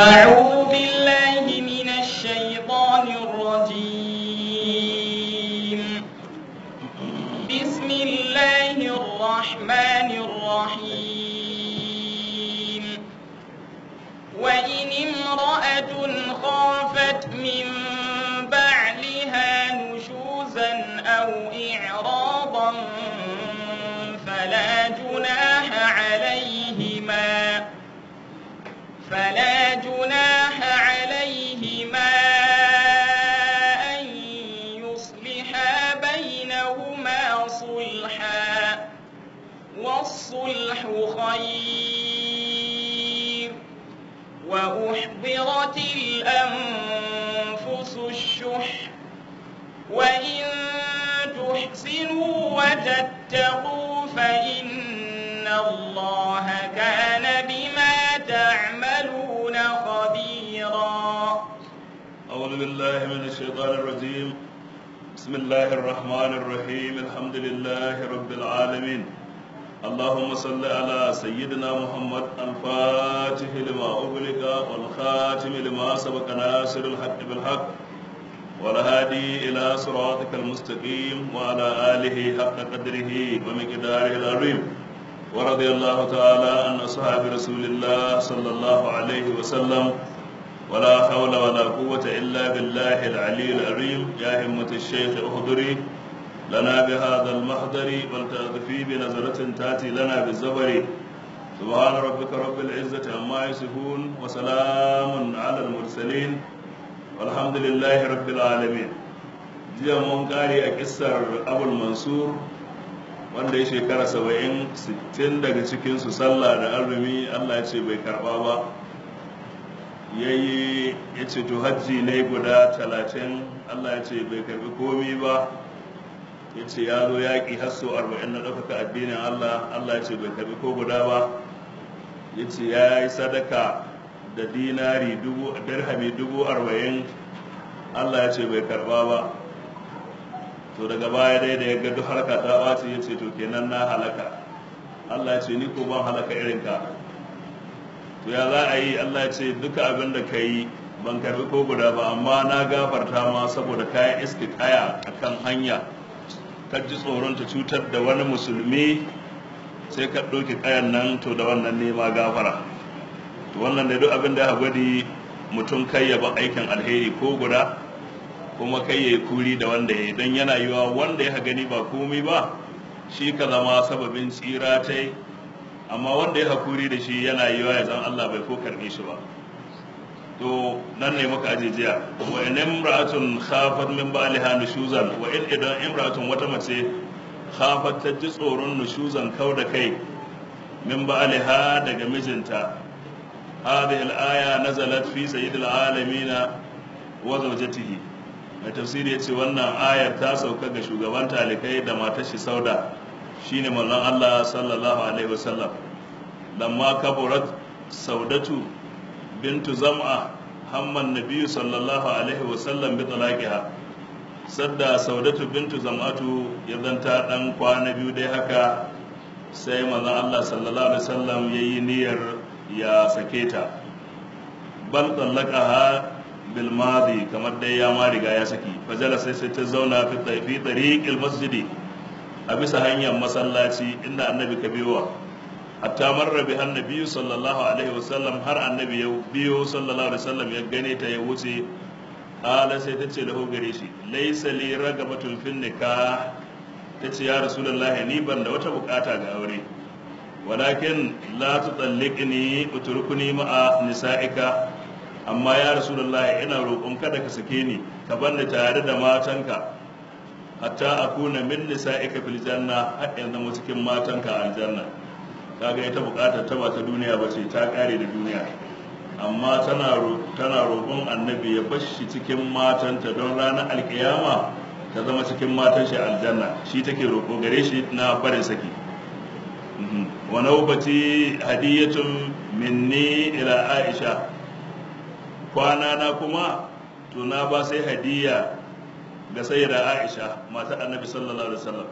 أعوذ بالله من الشيطان الرجيم بسم الله الرحمن الرحيم وإن امرأة خافت من بعلها نشوزا أو إعراضا فلا جناح عليهما فلا جناح عليهما أن يصلحا بينهما صلحا والصلح خير وأحضرت الأنفس الشح وإن تحسنوا وتتقوا فإن الله كان بما تعملون خبيرا أعوذ بالله من الشيطان الرجيم بسم الله الرحمن الرحيم الحمد لله رب العالمين اللهم صل على سيدنا محمد الفاتح لما أغلق والخاتم لما سبق ناصر الحق بالحق والهادي إلى صراطك المستقيم وعلى آله حق قدره ومقداره العظيم ورضي الله تعالى عن أصحاب رسول الله صلى الله عليه وسلم ولا حول ولا قوة إلا بالله العلي العظيم يا همة الشيخ احضري لنا بهذا المحضر ولتأذفي بنظرة تأتي لنا بالزبر سبحان ربك رب العزة عما يصفون وسلام على المرسلين والحمد لله رب العالمين jiya mun kare a kissar abul mansur wanda ya shekara saba'in sittin daga cikinsu sallah da azumi allah ya ce bai karba ba ya yi ya ce to hajji ne guda talatin allah ya ce bai karbi komi ba ya ce ya zo yaƙi hasso arba'in na ɗaukaka addinin allah allah ya ce bai karbi ko guda ba ya ce ya yi sadaka da dinari dubu dirhami dubu arba'in allah ya ce bai karba ba to daga baya dai da ya ga duk harka ta ɓaci ya ce to kenan na halaka allah ya ce ni ko ban halaka irin ka to ya za a yi allah ya ce duka abin da ka yi ban karbi ko guda ba amma na gafarta ma saboda kayan iska kaya a kan hanya ka ji tsoron ta cutar da wani musulmi sai ka ɗauki kayan nan to da wannan nema gafara to wannan da duk abin da ya gwadi mutum kai ya ba aikin alheri ko guda kuma kai ya yi kuri da wanda ya yi don yana yiwa wanda ya gani ba komai ba shi ka zama sababin tsira ta yi amma wanda ya hakuri da shi yana yiwa ya zan Allah bai ko karbe shi ba to nan ne muka aje jiya wa in imra'atun khafat min ba'liha nushuzan wa in idan imra'atun wata mace khafat ta ji tsoron nushuzan kau da kai min ba'liha daga mijinta hadhihi al-aya nazalat fi sayyidil alamin wa zawjatihi mai tafsiri yace wannan ayar ta sauka ga shugaban talikai da matar shi sauda shine manzon Allah sallallahu alaihi wasallam lamma kaburat saudatu bintu zam'a hamman nabiyyu sallallahu alaihi wasallam bi talaqiha sadda saudatu bintu zam'atu ya zanta dan kwana biyu dai haka sai manzon Allah sallallahu alaihi wasallam yayi niyyar ya sake ta bal talaqaha bil madi kamar dai ya ma riga ya saki fajala sai sai ta zauna fi tariqil masjidi a bisa hanyar masallaci inda annabi ka biyowa hatta marra bi annabi sallallahu alaihi wasallam har annabi ya biyo sallallahu alaihi wasallam ya gane ta ya wuce ala sai ta ce lahu gare shi laysa li ragabatun fin nikah ta ce ya rasulullahi ni ban da wata bukata ga aure walakin la tutalliqni utrukuni ma'a nisa'ika amma ya rasulullahi ina roƙon kada ka sake ni ka banni tare da matanka hatta akuna min nisa'ika fil janna har in zama cikin matanka aljanna kaga ita bukatar ta ba ta duniya ba ce ta kare da duniya amma tana tana roƙon annabi ya bashi cikin matanta don ranar alkiyama ta zama cikin matan shi aljanna shi take roƙo gare shi na barin saki wa nawbati hadiyatun minni ila aisha kwana na kuma to na ba sai hadiya ga sayyida aisha mata annabi sallallahu alaihi wasallam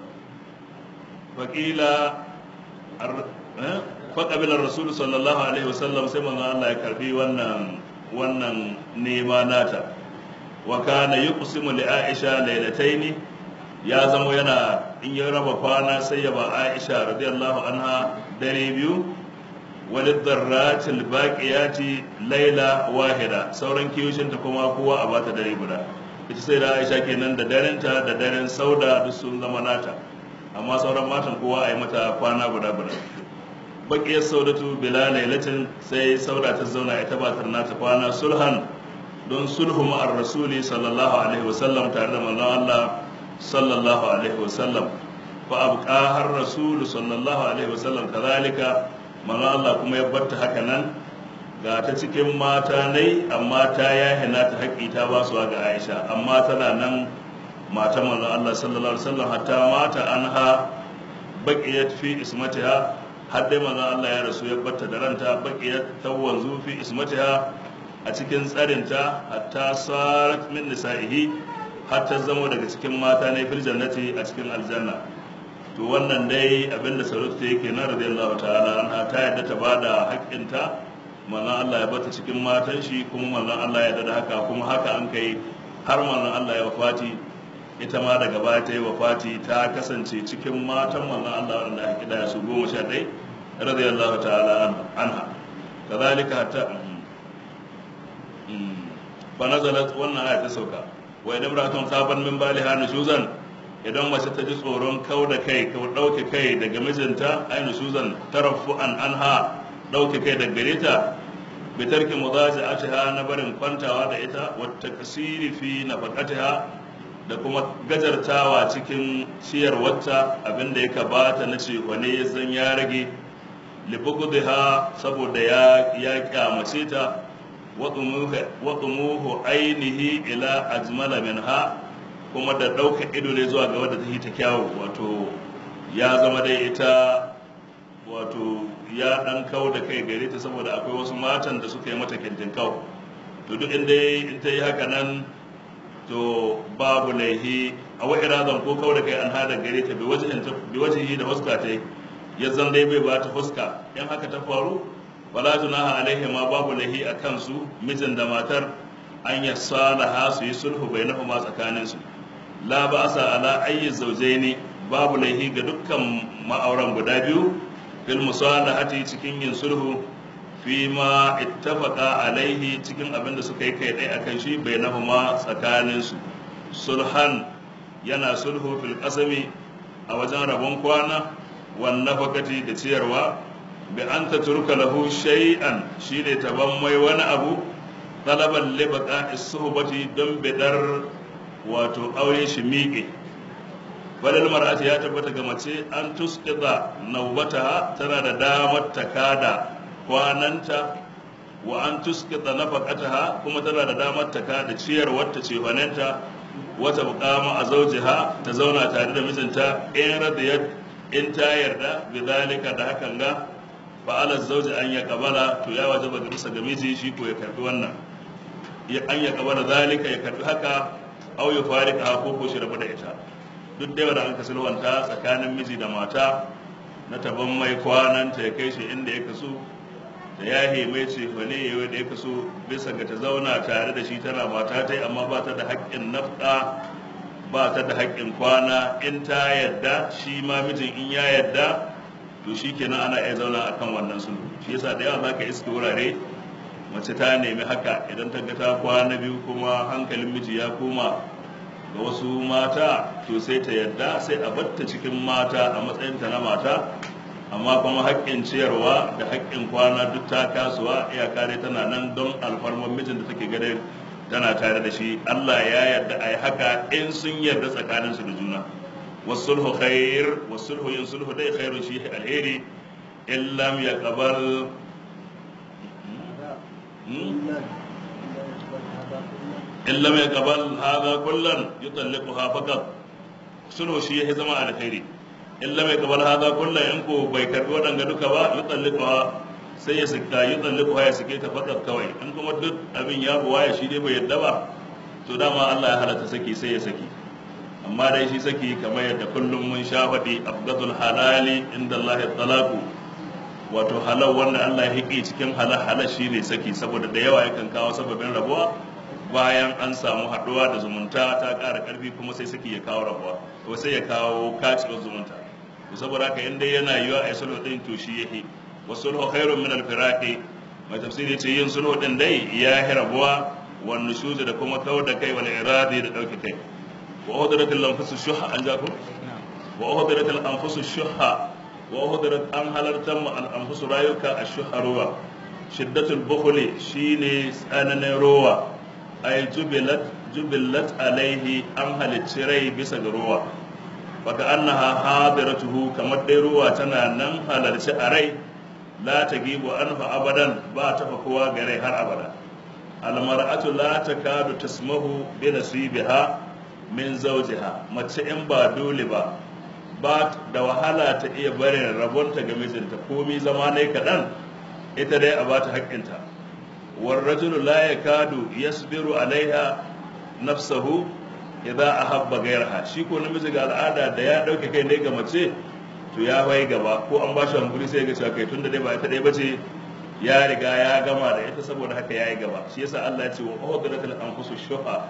faƙila faƙabilar rasulu sallallahu alaihi wasallam sai manzon Allah ya karbi wannan wannan nema nata wa kana yuqsimu li aisha laylataini ya zama yana in ya raba kwana sai ya ba aisha radiyallahu anha dare biyu walid darratil baqiyati layla wahida sauran kiyoshin ta kuma kowa a bata dare guda ita sai da aisha kenan da darenta da daren sauda duk sun zama nata amma sauran matan kowa a yi mata kwana guda guda bakiyar saudatu bila lailatin sai sauda ta zauna ita ba ta nata kwana sulhan don sulhu ma'ar rasuli sallallahu alaihi wasallam tare da manzon Allah sallallahu alaihi wasallam fa abqa har rasulu sallallahu alaihi wasallam kazalika manzon Allah kuma ya barta haka nan ga ta cikin mata nai amma ta yahina ta haƙi ta ba su ga Aisha amma tana nan mata manzon Allah sallallahu alaihi wasallam hatta mata anha baqiyat fi ismatiha har dai manzon Allah ya rasu ya batta da ranta baqiyat tawanzu fi ismatiha a cikin tsarinta hatta sarat min nisa'ihi har ta zama daga cikin mata ne fil jannati a cikin aljanna to wannan dai abinda sarauta yake na radiyallahu ta'ala anha ta yadda ta bada haƙƙinta manzon Allah ya bata cikin matan shi kuma manzon Allah ya da haka kuma haka an kai har manzon Allah ya wafati ita ma daga baya ta yi wafati ta kasance cikin matan manzon Allah wanda aka kida su goma sha ɗaya radiyallahu ta'ala anha kazalika hatta fa nazalat wannan aya ta sauka wa idan ra'atun saban min baliha nushuzan idan mace ta ji tsoron kau da kai kau dauke kai daga mijinta ai nushuzan tarafu'an anha dauke kai daga gare ta bi tarki mudaji'atiha na barin kwantawa da ita wa takasiri fi nafaqatiha da kuma gajartawa cikin ciyarwarta abinda ya bata na ce wane ya zan ya rage libugudha saboda ya ya kyamace ta waɗumuhu ainihi ila ajmala minha kuma da ɗauka ido ne zuwa ga wadda ta yi ta kyawu wato ya zama dai ita wato ya ɗan kau da kai gare ta saboda akwai wasu matan da suka yi mata kintin kau to duk inda in ta yi haka nan to babu laihi a wa irazan ko kau da kai an hada gare ta bi wajihi da fuska ta ya zan dai bai ba ta fuska in haka ta faru wala junaha alaihi ma babu lahi a kansu mijin da matar an ya salaha su yi sulhu bai nafa ma tsakanin su la ba sa ala ayyi zawjaini babu lahi ga dukkan ma'auran guda biyu fil musalahati cikin yin sulhu fi ma ittafaqa alaihi cikin abin da suka yi kai dai akan shi bai nafa ma tsakanin su sulhan yana sulhu fil qasami a wajen rabon kwana wan nafaqati da ciyarwa bi an ta turka lahu shay'an shine taban mai wani abu talaban libaka isuhbati don bidar wato aure shi miƙe balal mar'ati ya tabbata ga mace an tusqida nawbataha tana da damar takada kwananta wa an tusqida nafaqataha kuma tana da damar takada ciyar wata ce fanenta wata buƙama a zaujiha ta zauna tare da mijinta in radiyat in ta yarda bi zalika da hakan ga fa'ala zauji an ya kabala to ya wajaba ga bisa ga miji shi ko ya karbi wannan ya an ya kabala zalika ya karbi haka au ya farika ko ko shi rabu da ita duk da wanda an ka sulwanta tsakanin miji da mata na taban mai kwanan ta ya kai shi inda ya kaso da ya mai ce fa ne yayi da ya kaso bisa ga ta zauna tare da shi tana mata ta amma ba ta da haƙƙin nafka ba ta da haƙƙin kwana in ta yadda shi ma mijin in ya yadda to shi kenan ana iya zauna a kan wannan sulhu shi yasa da yawa za ka iske wurare mace ta nemi haka idan ta ga ta kwana biyu kuma hankalin miji ya koma ga wasu mata to sai ta yadda sai a batta cikin mata a matsayinta na mata amma kuma haƙƙin ciyarwa da haƙƙin kwana duk ta kasuwa iyaka dai tana nan don alfarman mijin da take gare tana tare da shi Allah ya yarda a yi haka in sun yarda tsakaninsu da juna والصلح خير والصلح ينصلح دai خير شيء الهيري إن لم يقبل إن لم يقبل هذا كلا يطلقها فقط صلح شيء زما الخيري إن لم يقبل هذا كلا إنكو بيكر ودن duka ba يطلقها sai ya sika yi tsalliku ya sike ta fakat kawai in kuma duk abin ya buwa ya shi dai bai yadda ba to dama Allah ya halatta saki sai ya saki amma dai shi saki kamar yadda kullum mun sha faɗi afgadul halali inda Allah talaku wato halal wanda Allah ya hike cikin halal halal shine saki saboda da yawa yakan kawo sababin rabuwa bayan an samu haɗuwa da zumunta ta ƙara ƙarfi kuma sai saki ya kawo rabuwa to sai ya kawo kacewar zumunta to saboda haka in dai yana yiwa a yi sulhu din to shi yake wa sulhu khairun min al-firaqi mai tafsiri ce yin sulhu din dai ya yi rabuwa wa nushuzi da kuma kawar da kai wal iradi da dauke kai wa udratil anfusu shuha an ja ku wa udratil anfusu shuha wa udrat an halartar mu al anfusu rayuka ashuha ruwa shiddatul bukhli shine tsananin ruwa ay jubilat jubilat alaihi an halicci rai bisa ga ruwa baka annaha hadiratuhu kamar dai ruwa tana nan halarci a rai la tagibu anhu abadan ba ta kowa ga rai har abada almar'atu la takadu tasmahu bi nasibiha min zawjiha mace in ba dole ba ba da wahala ta iya barin rabonta ga mijinta komi zama ne kaɗan ita dai a bata haƙƙinta والرجل لا يكاد يصبر عليها نفسه idza ahabba gairaha shi ko namiji ga al'ada da ya dauke kai ne ga mace to ya wai gaba ko an ba shi hankuri sai ga cewa kai tunda dai ba ita dai bace ya riga ya gama da ita saboda haka yayi gaba shi yasa Allah ya ce wa udratul anfusu shuha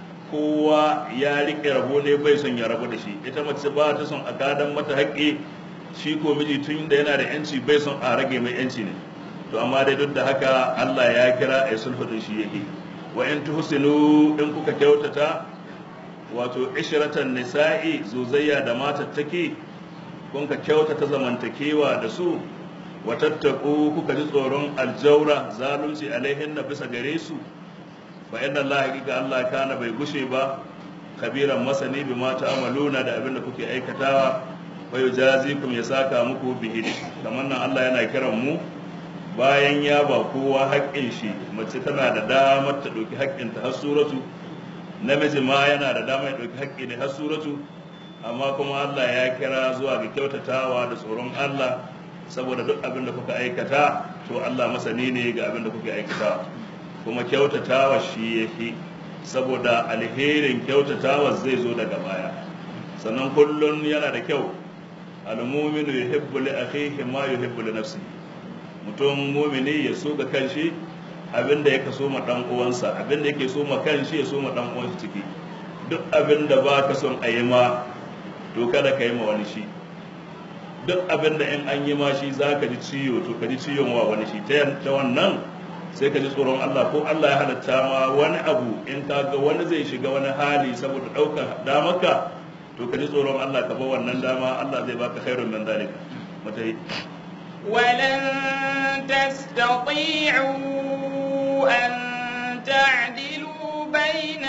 kowa ya rike rabo ne bai son ya rabu da shi ita mace ba ta son a gadan mata haƙƙi shi ko miji tun da yana da yanci bai son a rage mai yanci ne to amma dai duk da haka Allah ya kira a sulhu din shi yake wa in tuhsinu in kuka kyautata wato ishratan nisa'i zuzayya da matattaki kun ka kyautata zamantakewa da su wa tattaku kuka ji tsoron aljaura zalunci alaihin na bisa gare su fa inna Allah hakika Allah kana bai gushe ba kabiran masani bi ma ta'amaluna da abin da kuke aikatawa wa yujazikum ya saka muku bihi kamar nan Allah yana kiran mu bayan ya ba kowa haƙƙin shi mace tana da damar ta ɗauki haƙƙinta har suratu namiji ma yana da damar ya ɗauki haƙƙi ne har suratu amma kuma Allah ya kira zuwa ga kyautatawa da tsoron Allah saboda duk abin da kuka aikata to Allah masani ne ga abin da kuka aikata kuma kyautatawa shi yake saboda alherin kyautatawa zai zo daga baya sannan kullun yana da kyau al-mu'minu yuhibbu li akhihi ma yuhibbu li nafsihi mutum mumini ya so ga kanshi abinda ya kaso ma dan uwansa abinda yake so ma kanshi ya so ma dan uwansa ciki duk abinda ba ka son a yi ma to kada ka yi ma wani shi duk abinda in an yi ma shi za ka ji ciwo to ka ji ciwon wa wani shi ta wannan sai ka ji tsoron Allah ko Allah ya halatta ma wani abu in ka ga wani zai shiga wani hali saboda ɗaukar damarka to ka ji tsoron Allah ka ba wannan dama Allah zai baka khairun min dalika mutai ولن تستطيعوا أن تعدلوا بين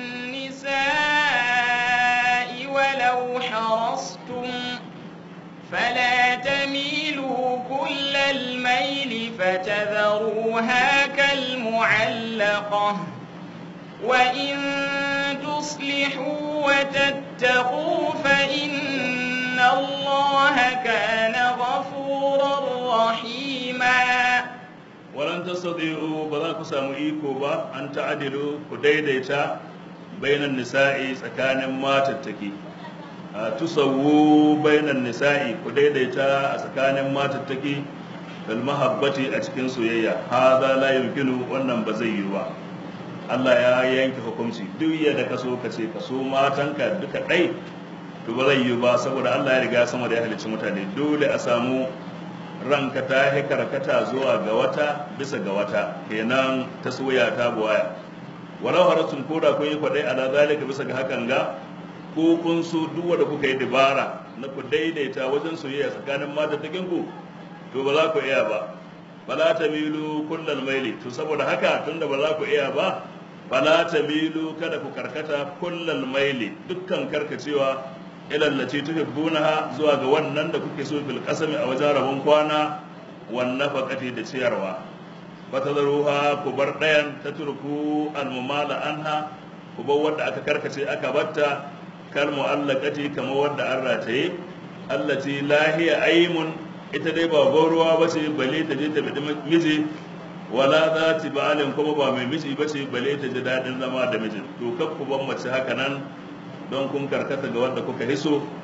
النساء ولو حرصتم فلا تميلوا كل الميل فتذروها كالمعلقة وإن تصلحوا وتتقوا فإن الله كان غفورا رحيما ولن تستطيعوا بذاك سامو إيكو با أن تعدلوا كديديتا بين النساء سكان ما تتكي تسووا بين النساء كديديتا سكان ما تتكي المحبة أتكين سويا هذا لا يمكن wannan ba zai yi ba Allah ya yanke hukunci duk yadda ka so ka ce ka so matanka duka ɗai to ba zai yi ba saboda Allah ya riga sama da ya halicci mutane dole a samu ranka ta yi karkata zuwa ga wata bisa ga wata kenan ta soya ta buwaya walau haratun ko da kun yi kwadai ala zalika bisa ga hakan ga ko kun so duk wanda kuka yi dabara na ku daidaita wajen soyayya tsakanin mata takin ku to ba za ku iya ba bala tamilu kullal maili to saboda haka tunda ba za ku iya ba bala tamilu kada ku karkata kullal maili dukkan karkacewa ilallace tuhibbunaha zuwa ga wannan da kuke so bil qasami a wajen rabon kwana wan nafaqati da ciyarwa fatadruha ku bar dayan tatruku al mumala anha ku bar wanda aka karkace aka batta kal mu'allaqati kama wanda an rataye allati lahiya aymun ita dai ba gauruwa ba ce bale ta je ta bi miji wala za ta ba'alin kuma ba mai miji ba ce bale ta ji daɗin zama da mijin to kaf ku ban mace haka nan don kun karkata ga wanda kuka hiso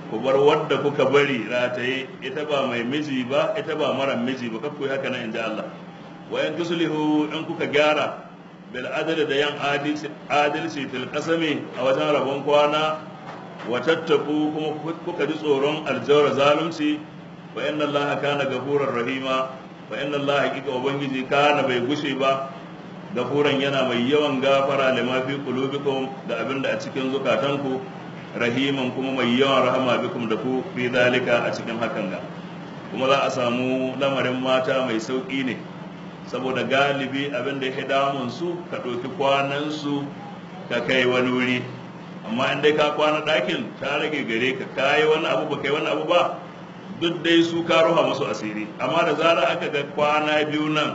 ku bar wadda kuka bari rataye ita ba mai miji ba ita ba mara miji ba kakku haka nan inji Allah wayan tuslihu in kuka gyara bil adli da yan adalci fil qasami a wajen rabon kwana wa tattaku kuma kuka ji tsoron aljawar zalunci wa inna allaha kana gafurar rahima wa inna allaha hakika ubangiji kana bai gushe ba gafuran yana mai yawan gafara lima fi qulubikum da abinda a cikin zukatanku rahiman kuma mai yawan rahama bikum da ku fi zalika a cikin hakan ga kuma za a samu lamarin mata mai sauki ne saboda galibi abin da ya damun su ka ɗauki kwanan su ka kai wani wuri amma in dai ka kwana ɗakin ta rage gare ka kayi wani abu ba kai wani abu ba duk dai su ka ruha musu asiri amma da zara aka ga kwana biyu nan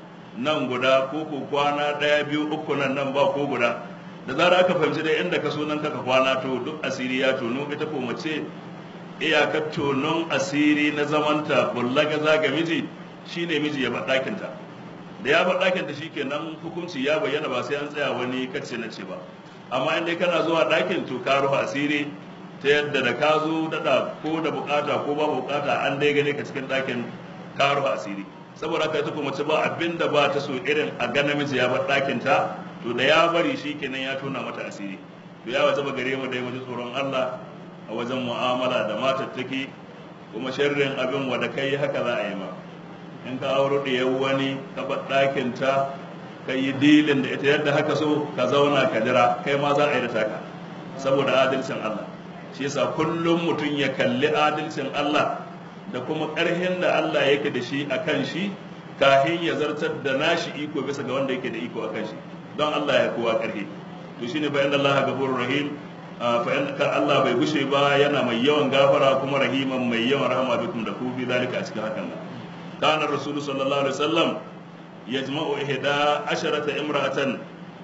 nan guda ko ko kwana ɗaya biyu uku nan nan ba ko guda da zara aka fahimci dai inda ka so nan kaka kwana to duk asiri ya tono ita ko mace iyakar tonon asiri na zamanta bullaga zaga miji shine miji ya bar ɗakinta da ya bar ɗakinta shikenan hukunci ya bayyana ba sai an tsaya wani kace na ce ba amma in dai kana zuwa ɗakin to ka rufe asiri ta yadda da ka zo daɗa ko da bukata ko ba bukata an dai gane ka cikin ɗakin ka rufe asiri saboda haka ita kuma mace ba abin da ba ta so irin a ga namiji ya bar ɗakin ta to da ya bari shi kenan ya tona mata asiri to ya wajaba gare mu dai mu ji tsoron Allah a wajen mu'amala da matattaki kuma sharrin abin wanda kai haka za a yi ma in ka auro da wani ka bar ɗakin ta ka yi dilin da ita yadda haka so ka zauna ka jira kai ma za a yi da taka saboda adalcin Allah shi yasa kullum mutum ya kalli adalcin Allah da kuma ƙarhin da Allah yake da shi a kan shi kahin ya zartar da nashi iko bisa ga wanda yake da iko a kan shi don Allah ya kowa ƙarhi to shine fa inna Allah gafurur rahim fa inna Allah bai gushe ba yana mai yawan gafara kuma rahiman mai yawan rahama bikum da ku bi zalika a cikin hakan kana rasulu sallallahu alaihi wasallam yajma'u ihda asharata imra'atan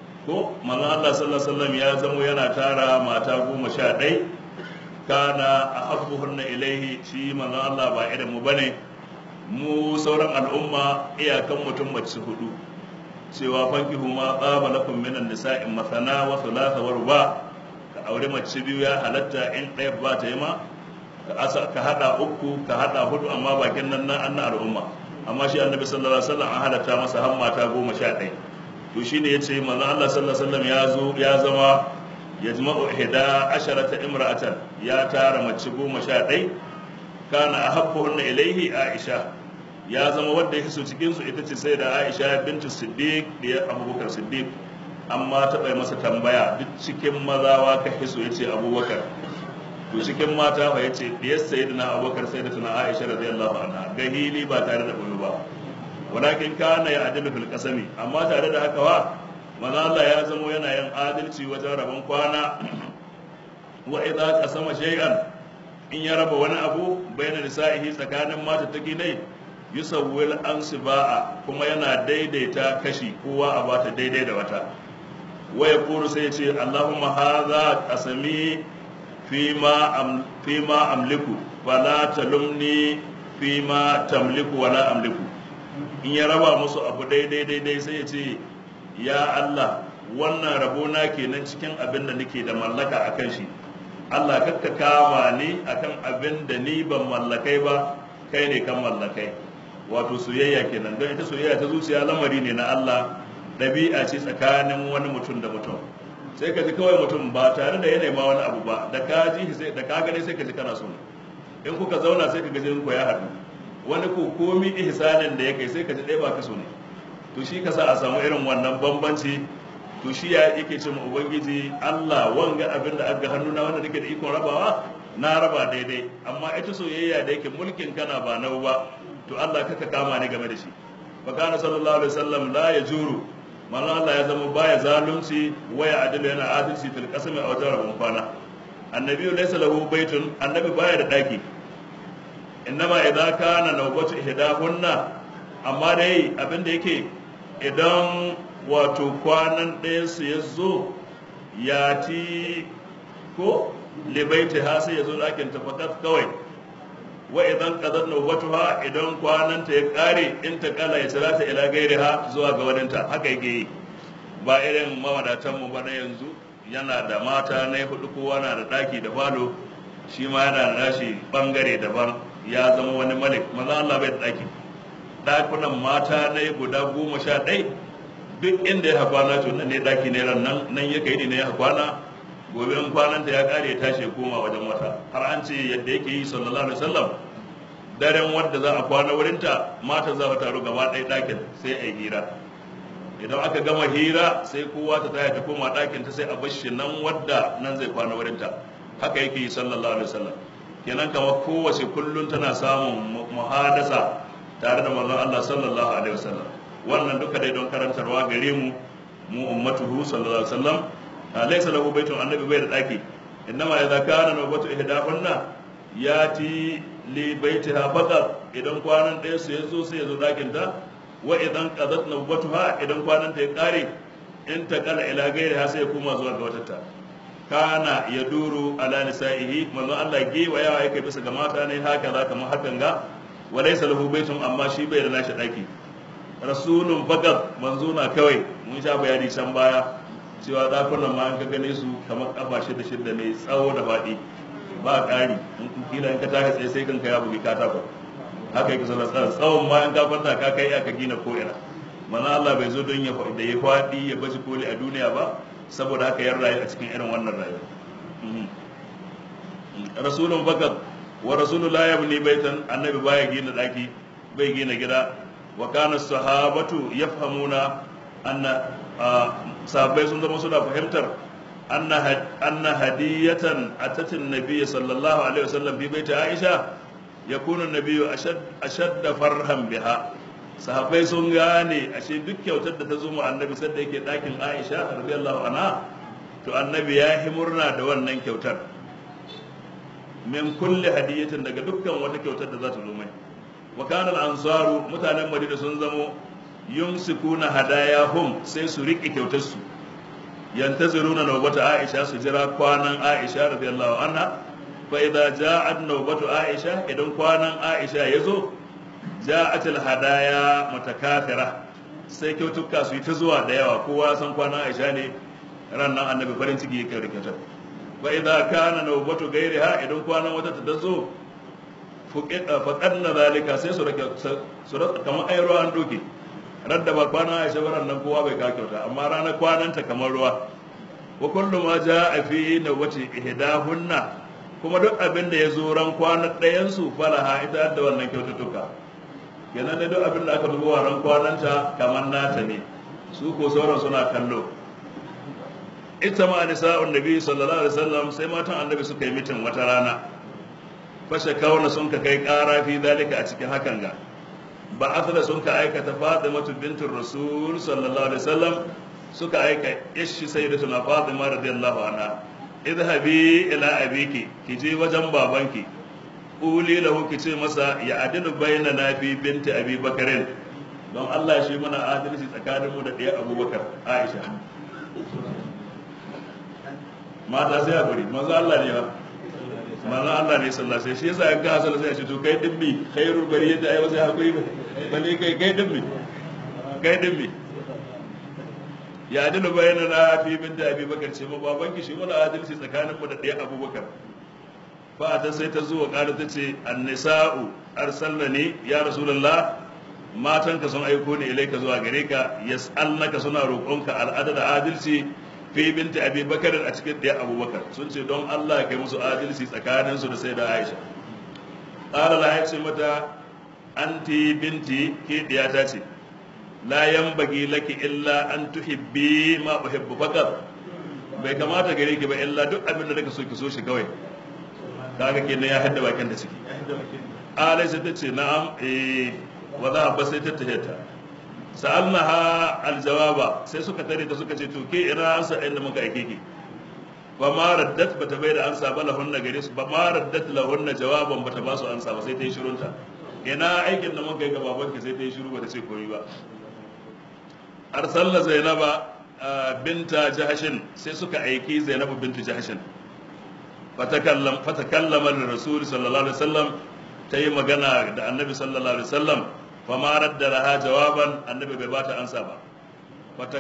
ko manzo Allah sallallahu alaihi wasallam ya zamo yana tara mata goma sha ɗai kana ahabbuhunna ilaihi shi manzo Allah ba irin mu bane mu sauran al'umma iyakan mutum mace hudu cewa fankihu ma tsaba lakum minan nisa'i masana wa thulatha wa ruba ka aure mace biyu ya halatta in ɗaya ba ta yi ma ka hada uku ka hada hudu amma bakin nan na anna al'umma amma shi annabi sallallahu alaihi wasallam an halatta masa har mata goma sha ɗaya to shine yace manzo Allah sallallahu alaihi wasallam ya zo ya zama yajma'u ihda asharata imra'atan ya tara mace goma sha ɗaya kana ahabbuhunna ilaihi Aisha ya zama wanda ya hiso cikin su ita ce sai da Aisha bintu Siddiq da Abubakar Siddiq amma ta bai masa tambaya duk cikin mazawa ka hiso yace Abubakar to cikin mata fa yace diyar sayyidina abubakar sayyidatuna aisha radiyallahu anha gahili ba tare da bulu ba walakin kana ya adilu fil qasami amma tare da haka wa manzo Allah ya zamo yana yin adalci wajen rabon kwana wa idza qasama shay'an in ya raba wani abu baina nisa'ihi tsakanin mata take ne yusawwil ansiba'a kuma yana daidaita kashi kowa a bata daidai da wata wa yaqulu sai ya ce Allahumma hadha qasami fima fima amliku fala talumni fima tamliku wala amliku in ya raba musu abu daidai daidai sai ya ce ya Allah wannan rabona kenan cikin abin da nake da mallaka akan shi Allah kakka kama ni akan abin da ni ban mallakai ba kai ne kan mallakai wato soyayya kenan don ita soyayya ta zuciya lamari ne na Allah ɗabi'a ce tsakanin wani mutum da mutum sai ka ji kawai mutum ba tare da yana ma wani abu ba da ka ji sai da ka gani sai ka ji kana so in kuka zauna sai ka ga jinin ku ya haɗu wani ko komi ihsanin da ya kai sai ka ji ɗaya ba ka so ne to shi ka sa a samu irin wannan bambanci to shi ya yake ce ma ubangiji Allah wanga abin da aka hannu na wanda nake da ikon rabawa na raba daidai amma ita soyayya da yake mulkin kana ba nau ba to Allah kaka kama ni game da shi fa kana sallallahu alaihi wasallam la yajuru manzo Allah ya zama baya zalunci waya adilu yana adalci fil qasami a wajen rabon kwana annabi laysa lahu baitun annabi baya da daki innama idza kana nawbatu ihdahunna amma dai abin da yake idan wato kwanan ɗayan su ya zo ya ti ko libaiti ha sai ya zo ɗakin tafakat kawai wa idan qadar nawbatuha idan kwananta ya kare in ta kala ya tsara ta ila gairiha zuwa ga wadanta haka yake yi ba irin mawadatan mu ba na yanzu yana da mata na hudu kowa na da daki da falo shi ma yana da nashi bangare daban ya zama wani malik maza Allah bai da ɗaki ɗakunan mata na guda goma sha ɗai duk inda ya kwana to nan ne ɗaki ne ran nan nan ya kai ne ya kwana gobe in kwananta ya ƙare ya tashi ya koma wajen wata har an ce yadda yake yi sallallahu alaihi wasallam daren wadda za a kwana wurinta mata za ta taru gaba ɗaya ɗakin sai a yi hira idan aka gama hira sai kowa ta taya ta koma ɗakin ta sai a bashi nan wadda nan zai kwana wurinta haka yake yi sallallahu alaihi wasallam kenan kamar kowace kullum tana samun muhadasa tare da manzon Allah sallallahu alaihi wasallam wannan duka dai don karantarwa gare mu mu ummatuhu sallallahu alaihi wasallam laysa lahu baitun annabi bai da ɗaki innama idza kana nawbatu ihdahunna yati li baitiha faqat idan kwanan ɗaya su yazo sai yazo ɗakin ta wa idan qadat nawbatuha idan kwanan ta ya kare in ta kala ila gairiha sai kuma zuwa ga wata ta kana ya duru ala nisa'ihi manzo Allah ge wa yawa yake bisa ga mata ne haka za kamar hakan ga wa laysa lahu baitun amma shi bai da nashi ɗaki rasulun faqat manzo na kawai mun sha bayani can baya cewa dakunan ma an ka gane su kamar kafa shida shida ne tsawo da faɗi ba ƙari in kila in ka tashi tsaye sai kanka ya bugi katako haka yake sallar tsara tsawon ma in ka kwanta ka kai aka gina ko ina mana Allah bai zo don ya da ya faɗi ya bashi koli a duniya ba saboda haka yan rayu a cikin irin wannan rayuwa rasulun fakat wa rasulu la yabni baitan annabi baya gina daki bai gina gida wa kana sahabatu yafhamuna anna sahabbai sun zama suna fahimtar anna hadiyatan atatin nabiyyi sallallahu alaihi wasallam fi baiti aisha yakunu nabiyyu ashad farhan biha sahabbai sun gane ashe duk kyautar da ta zo mu annabi sadda yake dakin aisha radiyallahu anha to annabi ya yi murna da wannan kyautar min kulli hadiyatin daga dukkan wata kyautar da za ta zo mai wa kana al-ansaru mutanen madina sun zamo yumsikuna hadayahum sai su riƙe kyautar su yantaziruna nawbata aisha su jira kwanan aisha radiyallahu anha fa idza ja'at nawbatu aisha idan kwanan aisha yazo ja'at al-hadaya mutakafira sai kyautuka su yi ta zuwa da yawa kowa san kwanan aisha ne ran nan annabi farin ciki yake da kyautar wa idza kana nawbatu gairiha idan kwanan wata ta zo faƙadna zalika sai su rake su rake kamar ai ruwan doke radda ba kwana aisha baran nan kowa bai ka kyauta amma ranar kwananta kamar ruwa wa kullu ma jaa fi nawbati ihdahunna kuma duk abin da ya zo ran kwanan ɗayan su falaha ita da wannan kyaututtuka kenan da duk abin da aka dubo ran kwananta kamar nata ne su ko sauran suna kallo ita ma nisa'un nabi sallallahu alaihi wasallam sai matan annabi suka yi mitin wata rana fashe kawana sun ka kai kara fi dalika a cikin hakan ga ba asala sun ka aikata fatimatu bintur rasul sallallahu alaihi wasallam suka aika ishi sayyidatuna fatima radiyallahu anha idhabi ila abiki ki je wajen babanki uli lahu ki ce masa ya adilu bayna na fi binti abi bakarin don Allah shi mana adalci tsakanin mu da ɗaya abubakar aisha mata sai a bari maza Allah ne ba manzon Allah ne sallallahu alaihi shi yasa in ka hasala sai a ce to kai dimmi khairul bariyati ai wasu hakuri ba bane kai kai dimmi kai dimmi ya adilu bayana na fi bin da abi bakar ce ma baban ki shi mana adalci tsakanin mu da ɗaya abubakar fa ta sai ta zuwa ƙara ta ce annisa'u arsalnani ya rasulullah matan ka sun aiko ni ilaika zuwa gare ka yas'alnaka suna roƙonka al'ada da adalci fi binti abi bakar a cikin ɗaya abubakar sun ce don allah kai musu adalci tsakaninsu da sai da aisha ƙara la ya ce mata anti binti ke ɗiyata ce la bagi laki illa an tuhibbi ma uhibbu faqat bai kamata gare ki ba illa duk abin da nake so ki so shi kawai kaga kenan ya hadda bakin da ciki alaysa ta ce na'am eh wa za ba sai ta tahiyata sa'alnaha aljawaba sai suka tare ta suka ce to ke ina ansa inda muka aike ki ba ma raddat bata bai da ansa ba lahunna gare su ba ma raddat lahunna jawaban bata ba su ansa ba sai ta yi shirunta ina aikin da muka yi ga babanki sai ta yi shiru bata ce komai ba arsalna zainaba binta jahashin sai suka aiki zainabu bintu jahashin fatakallam fatakallama rasul sallallahu alaihi wasallam ta yi magana da annabi sallallahu alaihi wasallam فما رد لها جوابا النبي ببات أنسى با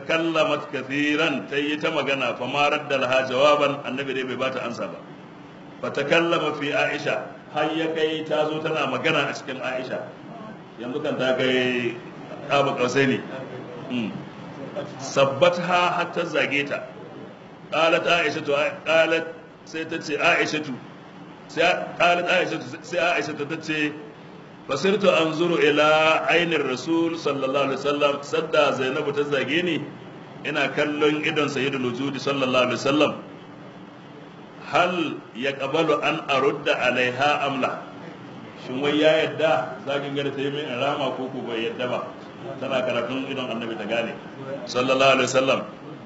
فتكلمت كثيرا تيت مغنى فما رد لها جوابا النبي دي ببات أنسى با fatakallama fi aisha har ya kai ta zo tana magana a cikin aisha yanzu kan ta kai abu kausai ne sabbatha har ta zage ta qalat aisha to qalat sai ta ce aisha tu sai qalat aisha sai aisha ta ce fasirtu anzuru ila ainin rasul sallallahu alaihi wasallam sadda zainabu ta zage ni ina kallon idon sayyidul wujudi sallallahu alaihi wasallam hal ya qabalu an arudda alaiha amla shin wai ya yadda zagin gada ta yi min rama ko ko bai yadda ba tana karatun idon annabi ta gane sallallahu alaihi wasallam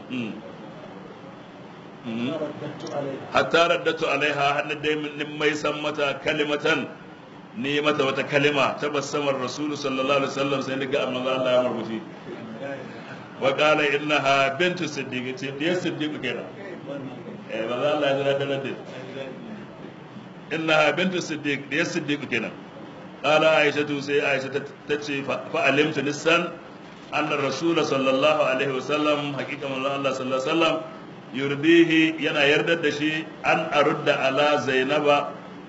hatta raddatu alaiha hannu dai min mai san mata kalimatan ni mata wata kalima ta basamar rasulu sallallahu alaihi wasallam sai ni ga amma Allah ya marmushi wa qala innaha bintu siddiq ce diyar siddiq kenan eh ba za Allah ya zira da nan innaha bintu siddiq diyar siddiq kenan qala aisha tu sai aisha ta ce fa alimtu nisan anna rasul sallallahu alaihi wasallam haqiqa manzo Allah sallallahu alaihi wasallam yurdihi yana yardar da shi an arudda ala zainaba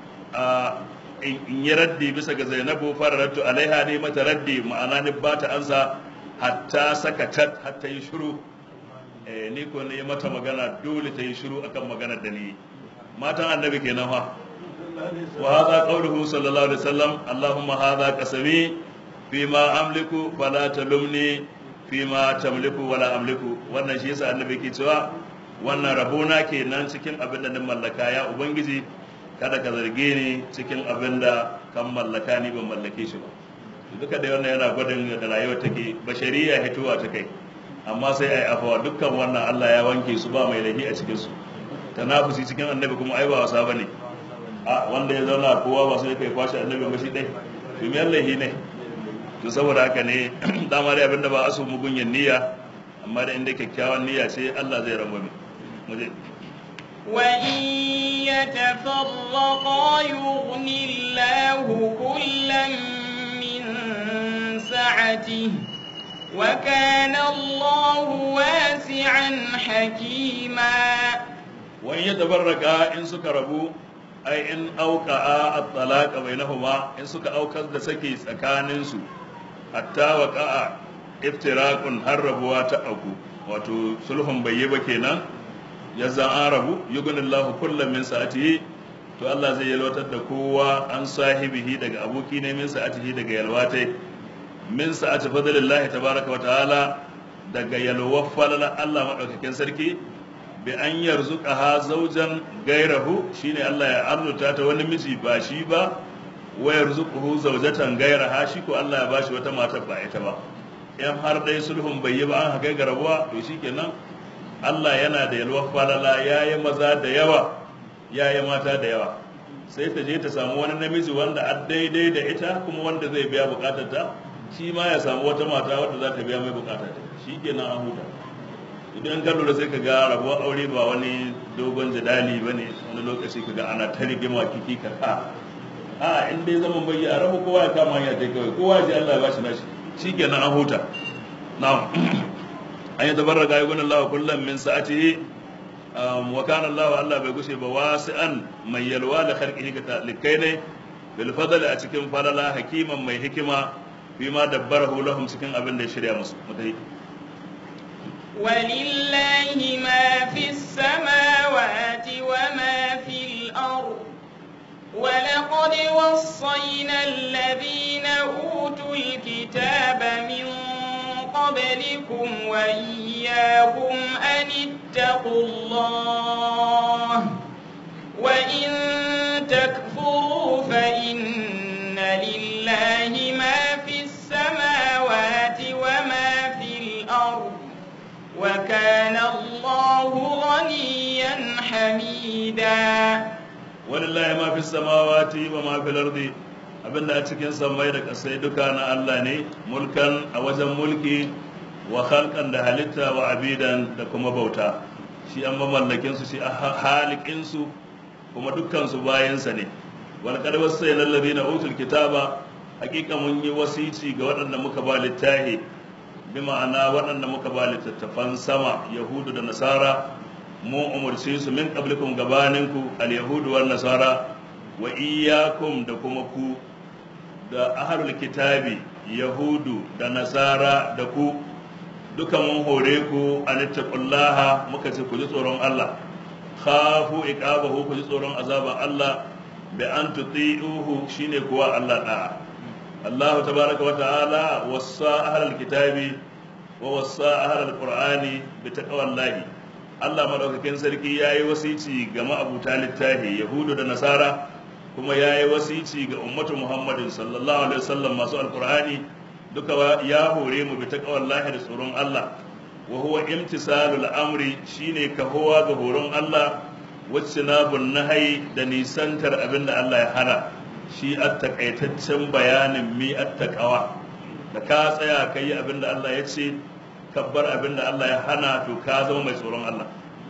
in yi raddi bisa ga zainabu fararatu alaiha ne mata raddi ma'ana ni ba ta ansa hatta sakatat hatta yi shiru ni ko ne mata magana dole ta yi shiru akan maganar da ni matan annabi kenan fa wa hadha qawluhu sallallahu alaihi wasallam allahumma hadha qasami fima amliku fala talumni fima tamliku wala amliku wannan shi yasa annabi ke cewa wannan rabona kenan cikin abin da na mallaka ya ubangiji kada ka zarge ni cikin abin da kan mallaka ni ban mallake shi ba duka da wannan yana gwadin da rayuwar take bashariya hituwa ta kai amma sai ai afawa dukkan wannan Allah ya wanke su ba mai lahi a cikin su tanafusi cikin annabi kuma ai ba wasa bane a wanda ya zauna kowa ba sai kai kwashi annabi ba shi dai to me Allah ne to saboda haka ne dama dai abinda ba asu mugunyan niyya amma da inda kyakkyawan niyya ce Allah zai rangwame mu je وإن يتفرقا يغن الله كلا من سعته وكان الله واسعا حكيما وإن يتفرقا إن سكربوا أي إن أوقعا الطلاق بينهما إن سك أوكز دسكي سكاننسو حتى وقع افتراق هربوا تأكو wato sulhun bai yi ba kenan ya zan an rabu yugunin lahu kullum min sa'atihi to Allah zai yalwatar da kowa an sahibihi daga aboki ne min sa'atihi daga yalwatai min sa'ati fadlillahi tabaraka wa ta'ala daga yalwar falala Allah madaukakin sarki bi an yarzuqaha zawjan gairahu shine Allah ya arzuta ta wani miji ba shi ba wa yarzuquhu zawjatan gairaha shi ko Allah ya bashi wata mata ba ita ba in har dai sulhun bai yi ba an haka ga rabuwa to shikenan Allah yana da yalwar falala ya yi maza da yawa ya yi mata da yawa sai ta je ta samu wani namiji wanda a daidai da ita kuma wanda zai biya bukatar ta shi ma ya samu wata mata wadda za ta biya mai bukatar ta shi kenan an huta idan ka lura sai ka ga rabuwar aure ba wani dogon jidali ba ne wani lokaci ka ga ana ta rigima kiki ka ka a in dai zaman bai a rabu kowa ya kama hanya ta kawai kowa ji Allah ya bashi nashi shi kenan an huta na'am an yi tabarraka yi gunan lawa kullum min sa'atihi wa kana Allah Allah bai gushe ba wasi'an mai yalwa da kharqihi ga talikai ne bil fadl a cikin falala hakiman mai hikima fi ma dabbarahu lahum cikin abin da ya shirya musu mutai ولله ما في السماوات وما في الأرض ولقد وصينا الذين أوتوا الكتاب من قبلكم وإياكم أن اتقوا الله وإن تكفروا فإن لله ما في السماوات وما في الأرض وكان الله غنيا حميدا ولله ما في السماوات وما في الأرض abinda a cikin sammai da ƙasai duka na Allah ne mulkan a wajen mulki wa halkan da halitta wa abidan da kuma bauta shi an mamallakin su shi a halikin su kuma dukkan su bayansa ne wal qad wasayna alladhina utul kitaba hakika mun yi wasici ga waɗanda muka ba littahi bi ma'ana waɗanda muka ba littattafan sama yahudu da nasara mu umurce su min qablikum gabaninku al-yahudu wan nasara wa iyyakum da kuma ku da ahlul kitabi yahudu da nasara da ku duka mun hore ku an taqullaha muka ce ku ji tsoron Allah khafu iqabahu ku ji tsoron azaba Allah bi an tuti'uhu shine kuwa Allah da'a Allah tabaraka wa ta'ala wasa ahlul kitabi wa wasa ahlul qur'ani bi taqwallahi Allah madaukakin sarki yayi wasici ga ma'abuta littafi yahudu da nasara kuma yayi wasici ga ummatu Muhammadin sallallahu alaihi wasallam masu alqur'ani duka ya hore mu bi taqwallahi da tsoron Allah wa huwa imtisalul amri shine kahowa ga horon Allah wacce na nahai da nisantar abinda Allah ya hana shi at takaitaccen bayanin mi at taqwa da ka tsaya kai abinda Allah ya ce kabbar abinda Allah ya hana to ka zama mai tsoron Allah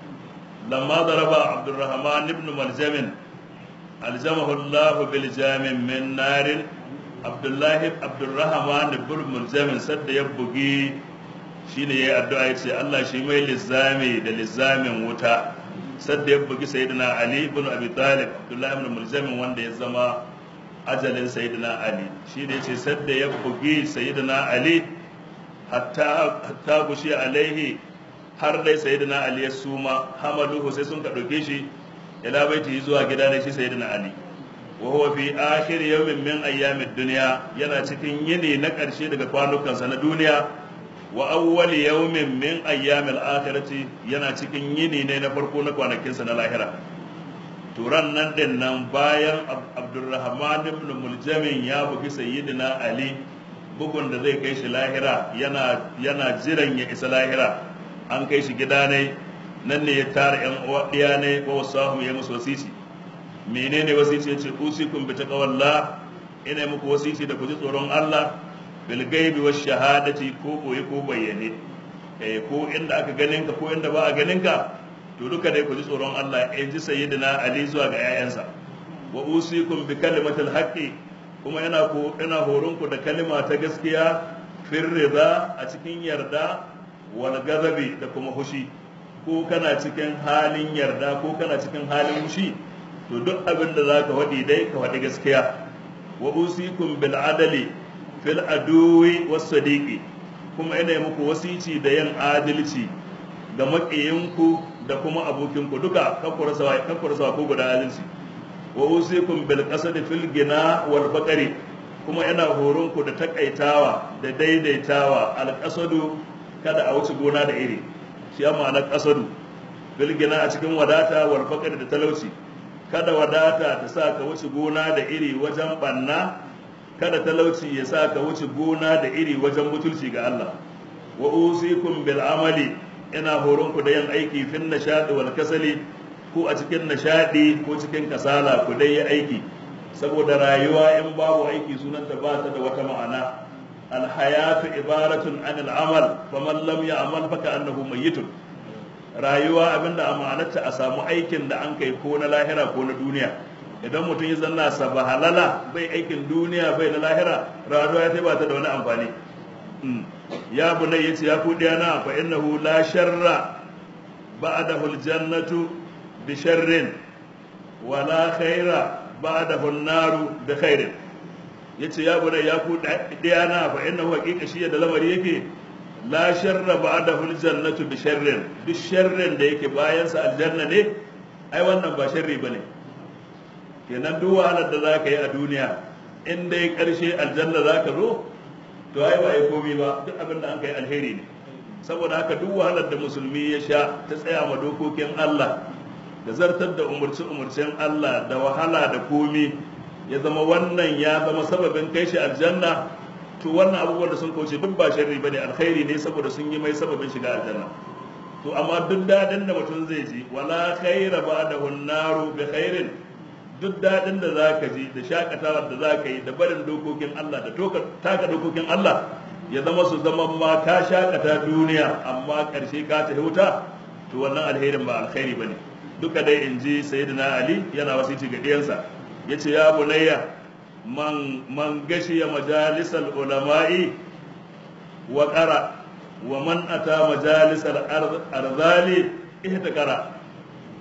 lamma daraba Abdurrahman ibn Maljamin aljamahu Allah bil jamin min narin Abdullahi Abdurrahman ibn Maljamin sadda ya bugi shine yayi addu'a yace Allah shi mai lizami da lizamin wuta sadda ya bugi sayyidina Ali ibn Abi Talib Abdullahi ibn Mulzam wanda ya zama ajalin sayyidina Ali shine yace sadda ya bugi sayyidina Ali hatta hatta gushi alaihi har dai sayyidina Ali ya suma hamaluhu sai sun ka dauke shi ila baiti zuwa gida ne shi sayyidina Ali wa huwa fi akhir yawmin min ayyamid dunya yana cikin yini na karshe daga kwanukansa na duniya wa awwal yawmin min ayyamil akhirati yana cikin yini ne na farko na kwanakinsa na lahira turan nan din nan bayan abdurrahman ibn muljamin ya bugi sayyidina ali bugun da zai kai shi lahira yana yana jiran ya isa lahira an kai shi gida ne nan ne ya tara yan uwa diya ne ko wasahu ya musu wasisi menene wasisi yace usikum bi taqwallah ina muku wasisi da ku ji tsoron Allah bilgaibi wa shahadati ko koyi ko bayyane eh ko inda aka ganin ka ko inda ba a ganin ka to duka dai ku ji tsoron Allah in ji sayyidina Ali zuwa ga 'ya'yansa wa usikum bi kalimatil haqqi kuma ina ko ina horon ku da kalima ta gaskiya fir rida a cikin yarda wal gazabi da kuma hushi ko kana cikin halin yarda ko kana cikin halin hushi to duk abin da zaka faɗi dai ka faɗi gaskiya wa usikum bil adali fil aduwi was sadiqi kuma ina muku wasici da yin adalci ga maƙiyinku da kuma abokinku duka kakkura sawa kakkura sawa ko guda adalci wa usikum bil qasdi fil gina wal faqri kuma ina horon ku da takaitawa da daidaitawa al qasadu kada a wuce gona da iri shi ya ma'ana qasadu bil gina a cikin wadata wal faqri da talauci kada wadata ta sa ka wuce gona da iri wajen banna kada talauci ya sa ka wuce gona da iri wajen butulci ga Allah wa usikum bil amali ina horon ku da yin aiki fin nashadi wal kasali ko a cikin nashadi ko cikin kasala ku dai yi aiki saboda rayuwa in babu aiki sunanta ba ta da wata ma'ana al hayatu ibaratun anil amal faman lam ya'mal fa ka'annahu mayyitun rayuwa abinda a ma'anarta a samu aikin da an kai ko na lahira ko na duniya idan mutum ya zanna saba halala bai aikin duniya bai na lahira rayuwa ya ba ta da wani amfani ya bunai yace ya ku na fa innahu la sharra ba'dahu aljannatu bi sharrin wa la khaira ba'dahu an-naru bi khairin yace ya bunai ya ku na fa innahu haqiqa shi da lamari yake la sharra ba'dahu aljannatu bi sharrin duk sharrin da yake bayan sa aljanna ne ai wannan ba sharri bane kenan duk wahalar da zaka yi a duniya in dai karshe aljanna zaka zo to ai ba ai komai ba duk abin da an kai alheri ne saboda haka duk wahalar da musulmi ya sha ta tsaya ma dokokin Allah da zartar da umurci umurcen Allah da wahala da komi ya zama wannan ya zama sababin kai shi aljanna to wannan abubuwan da sun kauce duk ba sharri bane alkhairi ne saboda sun yi mai sababin shiga aljanna to amma duk dadin da mutum zai ji wala khaira ba'dahu an-naru bi khairin duk dadin da zaka ji da shakatawar da zaka yi da barin dokokin Allah da taka dokokin Allah ya zama su zama ma ka shakata duniya amma karshe ka ta wuta to wannan alherin ba alkhairi bane duka dai in ji sayyidina ali yana wasiti ga diyansa yace ya bunayya man man gashiya majalisal ulama'i wa qara wa man ata majalisal arzali ihtakara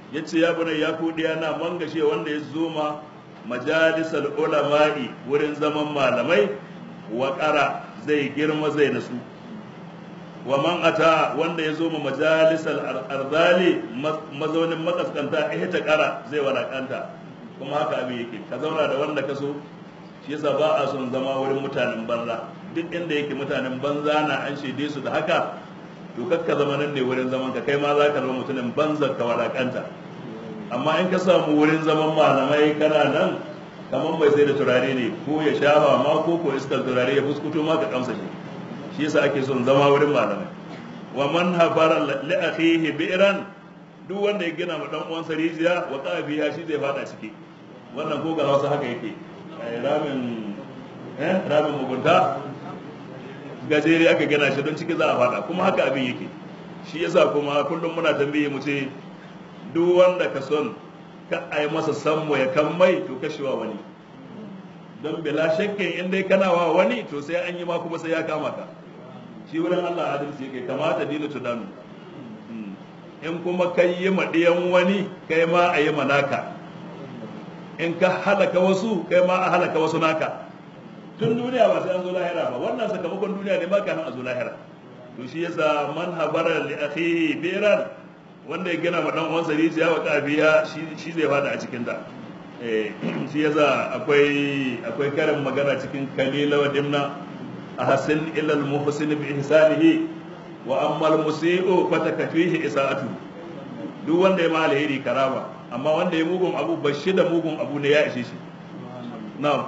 yace ya bane ya ku na man gashe wanda ya zoma majalisal ulama'i wurin zaman malamai wa ƙara zai girma zai nasu wa man ata wanda ya zo ma majalisal arzali mazaunin makaskanta eh ta ƙara zai walakanta kuma haka abin yake ka zauna da wanda ka so shi yasa ba a son zama wurin mutanen banza duk inda yake mutanen banza na an shaide su da haka to kakka zama nan ne wurin zaman ka kai ma za ka zama mutumin banza ka walakanta amma in ka samu wurin zaman malamai kana nan kamar bai sai da turare ne ko ya shafa ma ko ko iskar turare ya fuskuto ma ka kamsa shi shi yasa ake son zama wurin malamai wa man hafara li akhihi bi'ran duk wanda ya gina ma dan uwansa rijiya wa qabiya shi zai fada ciki wannan ko ga wasu haka yake ramin eh ramin mugunta gajere aka gina shi don ciki za a fada kuma haka abin yake shi yasa kuma kullum muna tambaye mu ce duk wanda ka son ka ai masa sammo ya kan mai to kashewa wani don bila shakkin in dai kana wa wani to sai an yi ma kuma sai ya kama ka shi wurin Allah adalci yake kamata dinu tudanu in kuma kai yi maɗiyan wani kai ma a yi manaka in ka halaka wasu kai ma a halaka wasu naka tun duniya ba sai an zo lahira ba wannan sakamakon duniya ne ma kafin a zo lahira to shi yasa man habara li akhihi biran wanda ya gina ma dan uwansa rijiya wa kafiya shi zai fada a cikin ta eh shi yasa akwai akwai karin magana cikin kalila wa dimna ahsin ila al muhsin bi ihsanihi wa amma al musii'u fatakafihi isa'atu duk wanda ya ma alheri karama amma wanda ya mugun abu bashi da mugun abu ne ya ishe shi na'am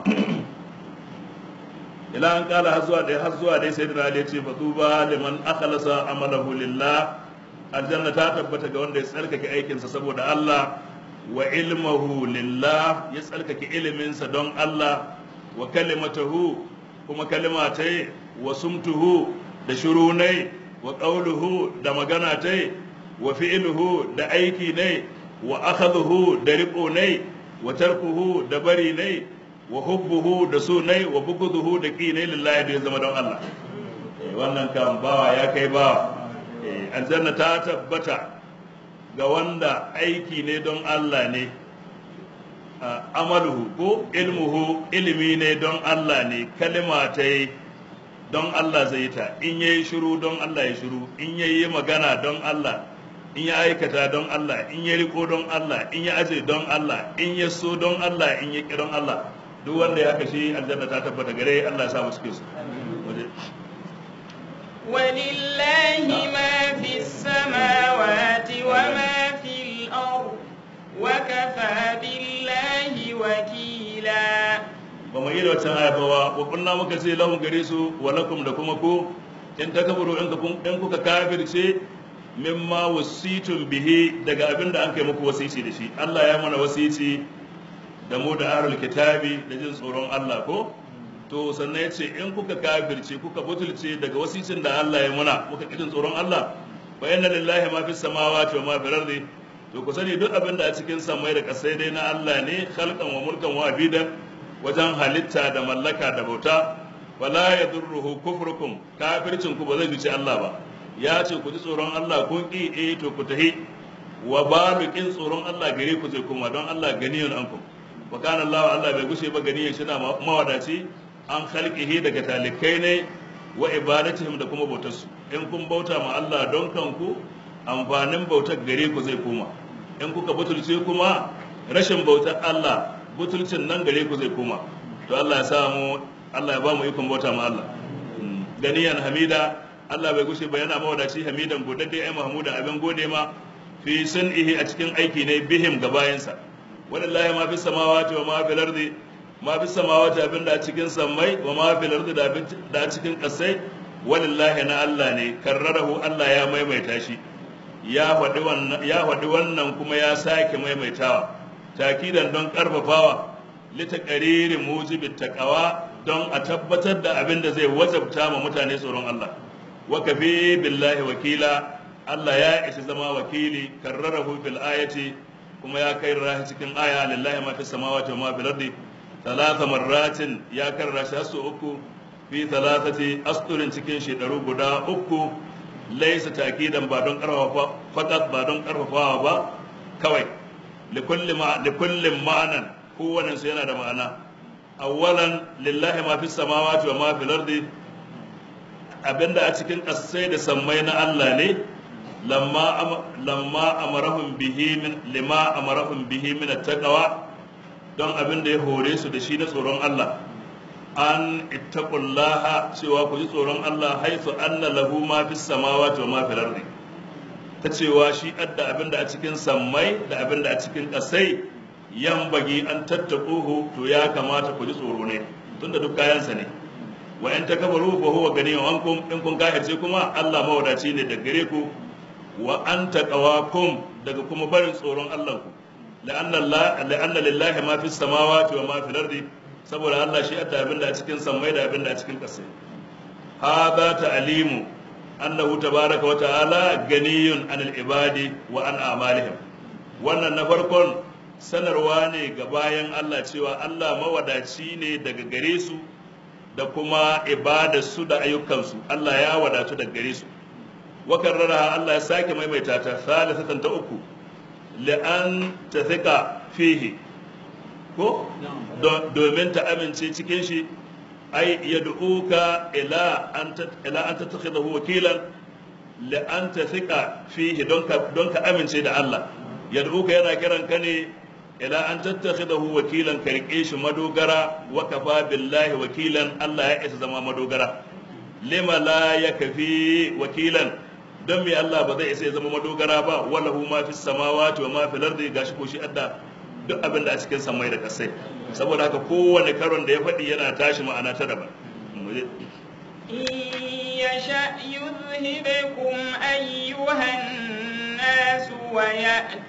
ila an kala har zuwa dai har zuwa dai sai da ya ce fatuba liman akhlasa amalahu lillah aljanna ta tabbata ga wanda ya tsarkake aikinsa saboda Allah wa ilmuhu lillah ya tsarkake iliminsa don Allah wa kalimatahu kuma kalimatai wa sumtuhu da shurunai wa qawluhu da magana tai wa fi'luhu da aiki ne wa akhadhuhu da riƙo ne wa tarkuhu da bari ne wa hubbuhu da so ne wa buguduhu da ƙi ne lillahi da ya zama don Allah wannan kan bawa ya kai bawa aljanna ta tabbata ga wanda aiki ne don Allah ne amaluhu ko ilmuhu ilimi ne don Allah ne kalima ta yi don Allah zai ta in yayi shiru don Allah ya shiru in yayi magana don Allah in ya aikata don Allah in ya riko don Allah in ya aje don Allah in ya so don Allah in ya ki don Allah duk wanda ya kashe aljanna ta tabbata gare Allah ya samu cikin su ولله ما في السماوات وما في الأرض وكفى بالله وكيلا ba mu yi da wata aya ba wa kunna muka ce lahum gare su wa lakum da kuma ku in takaburu in in kuka kafirce mimma wasitun bihi daga abin da an kai muku wasici da shi Allah ya mana wasici da mu da ahlul kitabi da jin tsoron Allah ko to sannan ya ce in kuka kafirce kuka butulce daga wasicin da Allah ya muna muka jin tsoron Allah fa inna lillahi ma fis samawati wa ma fil ardi to ku sani duk abin da a cikin samai da kasai dai na Allah ne khalqan wa mulkan wa abidan wajen halitta da mallaka da bauta wala yadurruhu kufrukum kafircin ku ba zai fice Allah ba ya ce ku ji tsoron Allah kun ƙi eh to ku tahi wa balukin tsoron Allah gare ku zai kuma don Allah ganiyun ankum wa kana Allah Allah bai gushe ba ganiyan shi na mawadaci an khalqihi daga talikai ne wa ibadatihim da kuma bautarsu in kun bauta ma Allah don kanku amfanin bautar gare ku zai koma in kuka butulce kuma rashin bautar Allah butulcin nan gare ku zai koma to Allah ya samu Allah ya ba mu ikon bauta ma Allah ganiyan hamida Allah bai gushe ba yana mawadaci hamidan godadde ai mahmudan abin gode ma fi sun'ihi a cikin aiki ne bihim ga bayansa wallahi ma fi samawati wa ma fil ardi ma fi samawati abin da a cikin sammai wa ma fil ardi da a cikin kasai wallahi na Allah ne karrarahu Allah ya maimaita shi ya faɗi wannan ya faɗi wannan kuma ya sake maimaitawa takidan don karfafawa litaqariri mujibit taqwa don a tabbatar da abin da zai wajabta ma mutane tsoron Allah wa kafi billahi wakila Allah ya ishi zama wakili karrarahu fil ayati kuma ya kai rahi cikin aya lillahi ma fis samawati wa ma fil ardi thalatha marratin ya karra shi su uku fi thalathati asturin cikin shedaru guda uku laisa takidan ba don karfafa fakat ba don karfafawa ba kawai likulli ma'anan kowane su yana da ma'ana awwalan lillahi ma fi samawati wa ma fil ardi abinda a cikin ƙasai da sammai na Allah ne lamma lamma amarahum bihi min lima amarahum bihi min taqwa don abin da ya hore su da shi na tsoron Allah an ittaqullaha cewa ku ji tsoron Allah haisu anna lahu ma fis samawati wa ma fil ardi ta cewa shi adda abin da a cikin sammai da abin da a cikin ƙasai yan bagi an tattaquhu to ya kamata ku ji tsoro ne tunda duk kayansa ne wa in takabaru fa huwa ganiyun ankum in kun kafirce kuma Allah mawadaci ne da gare ku wa anta qawakum daga kuma barin tsoron Allah ku la'anna Allah la'anna lillahi ma fis samawati wa ma fil ardi saboda Allah shi adda abin da a cikin sammai da abin da a cikin ƙasai hada ta'limu annahu tabaraka wa ta'ala ganiyun anil ibadi wa an a'malihim wannan na farkon sanarwa ne ga bayan Allah cewa Allah mawadaci ne daga gare su da kuma ibadarsu da ayyukansu Allah ya wadatu daga gare su wa karrara Allah ya sake maimaita ta salisatan ta uku li'an tathika fihi ko domin ta amince cikin shi ai yad'uka ila an ila an tattakhidahu wakilan la an tathika fihi don ka don ka amince da Allah yad'uka yana kiran ka ne ila an tattakhidahu wakilan ka rike shi madogara wa kafa billahi wakilan Allah ya isa zama madogara lima la yakfi wakilan don me Allah ba zai isa ya zama madogara ba wallahu ma fis samawati wa ma fil ardi gashi ko shi adda duk abin da a cikin samai da kasai saboda haka kowane karon da ya faɗi yana tashi ma'ana ta daban يشأ يذهبكم أيها الناس ويأت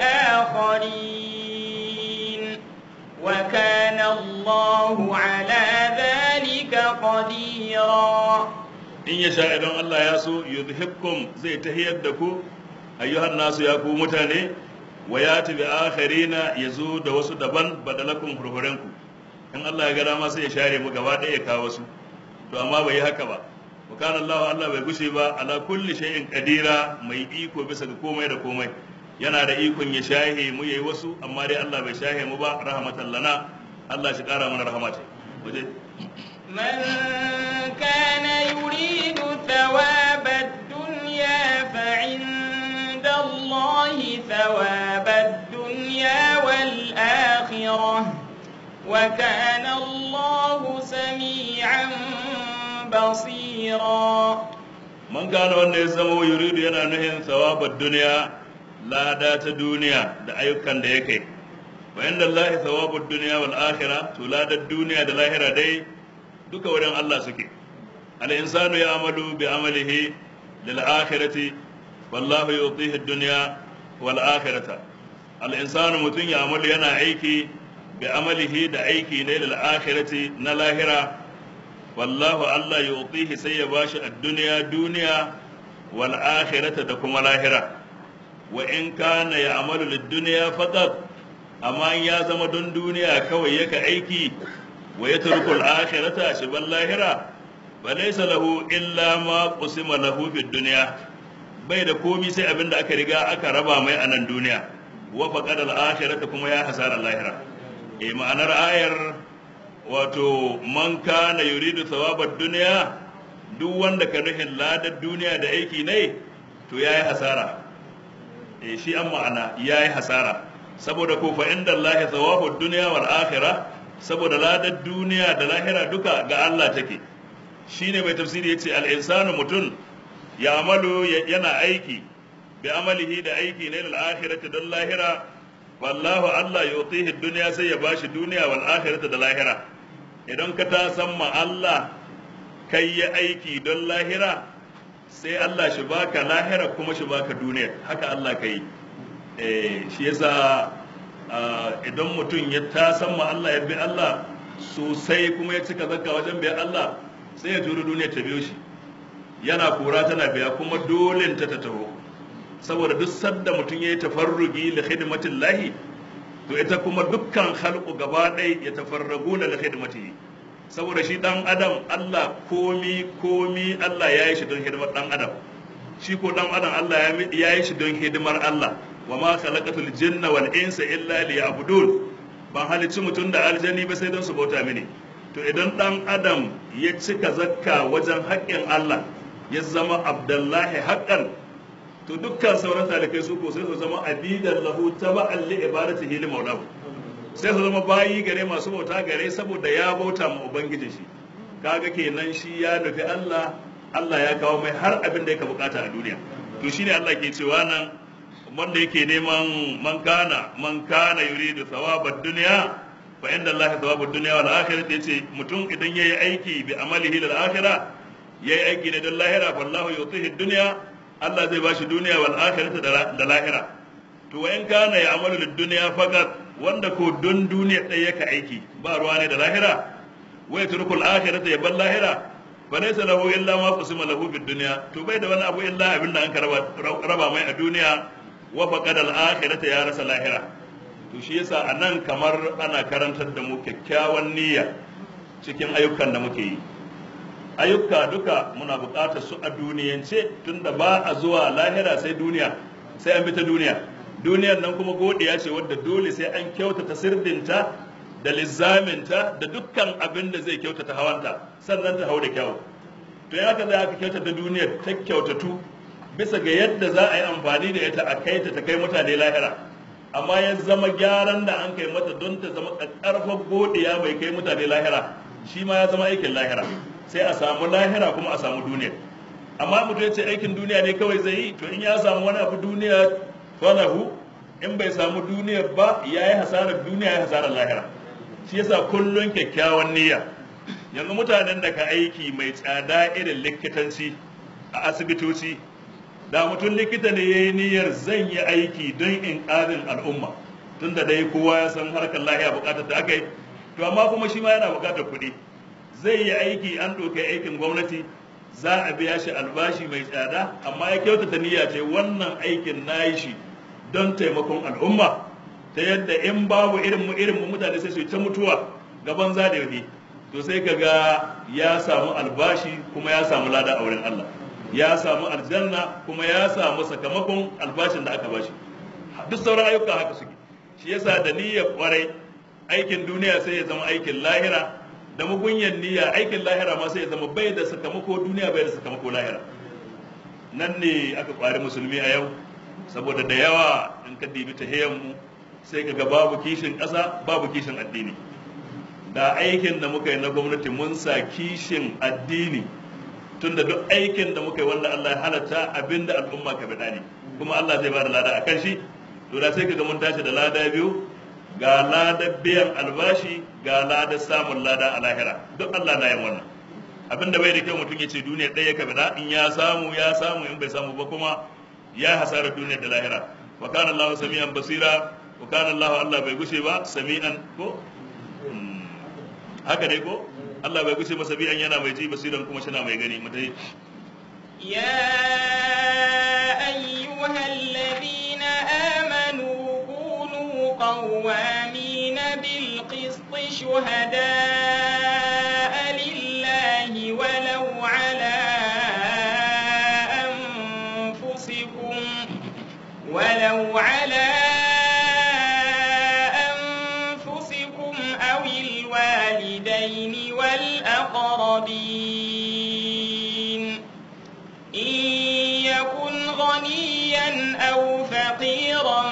بآخرين وكان الله على ذلك قديرا in ya sha idan Allah ya so yuzhibkum zai tahiyar da ku ayyuhan nasu ya ku mutane wa ya tabi akharina yazo da wasu daban badalakum hurhurenku in Allah ya ga dama sai ya share mu gaba ɗaya ya kawo su to amma bai yi haka ba wa kana Allah Allah bai gushe ba ala kulli shay'in qadira mai iko bisa ga komai da komai yana da ikon ya shahe mu yayi wasu amma dai Allah bai shahe mu ba rahmatan lana Allah shi kara mana rahmata waje من كان يريد ثواب الدنيا فعند الله ثواب الدنيا والآخرة وكان الله سميعا بصيرا man gane wanda ya zama yuridu yana nuhin thawabar duniya lada ta duniya da ayyukan da ya kai wa inda Allah thawabud duniya wal akhirah to ladar duniya da lahira dai duka wurin Allah suke al insanu ya'malu bi amalihi lil akhirati wallahu yutihi ad-dunya wal akhirata al insanu mutun ya'malu yana aiki bi amalihi da aiki ne lil akhirati na lahira wallahu Allah yutihi sai ya bashi ad-dunya duniya wal akhirata da kuma lahira wa in kana ya'malu lid-dunya faqat amma in ya zama don duniya kawai yaka aiki wa yatruku al-akhirata shi ban lahira fa laysa lahu illa ma qusima lahu fid dunya bai da komi sai abinda aka riga aka raba mai a nan duniya wa faqad al-akhirata kuma ya hasara lahira eh ma'anar ayar wato man kana yuridu thawabad dunya duk wanda ka nufin ladar duniya da aiki ne to yayi hasara eh shi an ma'ana yayi hasara saboda ko fa inda Allah thawabud dunya wal akhirah saboda ladar duniya da lahira duka ga Allah take shine mai tafsiri yace al insanu mutun ya amalu yana aiki bi amalihi da aiki ne lil akhirati don lahira wallahu Allah yutihi dunya sai ya bashi duniya wal akhirati da lahira idan ka ta san ma Allah kai yi aiki don lahira sai Allah shi baka lahira kuma shi baka duniya haka Allah ka yi shi yasa idan mutum ya ta san ma Allah ya bi Allah sosai kuma ya cika zakka wajen biya Allah sai ya turu duniya ta biyo shi yana kura tana biya kuma dole ta ta taho saboda duk sadda mutum ya yi tafarrugi li khidmatin lahi to ita kuma dukkan halku gaba ɗaya ya tafarragu da khidmatihi saboda shi dan adam Allah komi komi Allah ya yi shi don hidimar dan adam shi ko dan adam Allah ya yi shi don hidimar Allah wa ma khalaqatul jinna wal insa illa liya'budun ban halicci mutum da aljani ba sai don su bauta mini to idan dan adam ya cika zakka wajen haƙƙin Allah ya zama abdullahi haqqan to dukkan sauran talikai su ko sai su zama abidan lahu taba'an li ibadatihi li maulahu sai su zama bayi gare masu bauta gare saboda ya bauta ma ubangiji shi kaga kenan shi ya nufi Allah Allah ya kawo mai har abin da yake bukata a duniya to shine Allah ke cewa nan wanda yake neman man kana man kana yuridu thawabad dunya fa inda Allah thawabud dunya wal akhirah yace mutum idan yayi aiki bi amalihi lil akhirah yayi aiki ne don lahira wallahu yutihi dunya Allah zai bashi duniya wal akhirah da lahira to wa in kana ya amalu lid dunya faqat wanda ko don duniya ɗaya yake aiki ba ruwa ne da lahira wai turkul akhirah ya bar lahira fa laysa lahu illa ma qusima lahu bid dunya to bai da wani abu illa abin da an raba raba mai a duniya wa faqad al akhirah ya rasa lahira to shi yasa anan kamar ana karantar da mu kyakkyawan niyya cikin ayyukan da muke yi ayyuka duka muna buƙatar su a duniyance tunda ba a zuwa lahira sai duniya sai an bi ta duniya duniyar nan kuma godiya ce wadda dole sai an kyautata sirdinta da lizaminta da dukkan abin da zai kyautata hawanta sannan ta hau da kyau to ya ka za ka kyautata duniyar ta kyautatu bisa ga yadda za a yi amfani da ita a kai ta ta kai mutane lahira amma ya zama gyaran da an kai mata don ta zama ƙarfar godiya bai kai mutane lahira shi ma ya zama aikin lahira sai a samu lahira kuma a samu duniya amma mutum ya ce aikin duniya ne kawai zai yi to in ya samu wani abu duniya falahu in bai samu duniyar ba ya yi hasarar duniya ya hasarar lahira shi yasa kullum kyakkyawan niyya yanzu mutanen da ka aiki mai tsada irin likitanci a asibitoci da mutum likita ne ya yi niyyar zan yi aiki don in ƙarin al'umma tun da dai kowa ya san harkar lahiya buƙatar da aka yi to amma kuma shi ma yana buƙatar kuɗi zai yi aiki an ɗauki aikin gwamnati za a biya shi albashi mai tsada amma ya kyautata niyya ce wannan aikin na yi shi don taimakon al'umma ta yadda in babu irin mu irin mu mutane sai su ta mutuwa gaban zadewi to sai ka ga ya samu albashi kuma ya samu lada a wurin Allah ya samu aljanna kuma ya samu sakamakon albashin da aka bashi duk sauran ayyuka haka suke shi yasa da niyyar kwarai aikin duniya sai ya zama aikin lahira da mugunyan niyya aikin lahira ma sai ya zama bai da sakamako duniya bai da sakamako lahira nan ne aka kwari musulmi a yau saboda da yawa in ka dibi ta mu sai ka ga babu kishin ƙasa babu kishin addini da aikin da muka yi na gwamnati mun sa kishin addini tunda duk aikin da muka yi wanda Allah ya halatta abinda al'umma ka bada ne kuma Allah zai ba da lada a kan shi to da sai ka ga mun tashi da lada biyu ga ladar biyan albashi ga ladar samun lada a lahira duk Allah na yin wannan abin da bai da kyau mutum ya ce duniya ɗaya ka bida in ya samu ya samu in bai samu ba kuma ya hasara duniya da lahira wa kana Allah sami'an basira wa kana Allah Allah bai gushe ba sami'an ko haka ne ko Allah bai gushe ba sami'an yana mai ji basiran kuma shi na mai gani mutai يا أيها الذين آمنوا كونوا قوامين بالقسط شهداء لله ولو على أنفسكم ولو على أنفسكم أو الوالدين والأقربين إن يكن غنيا أو فقيرا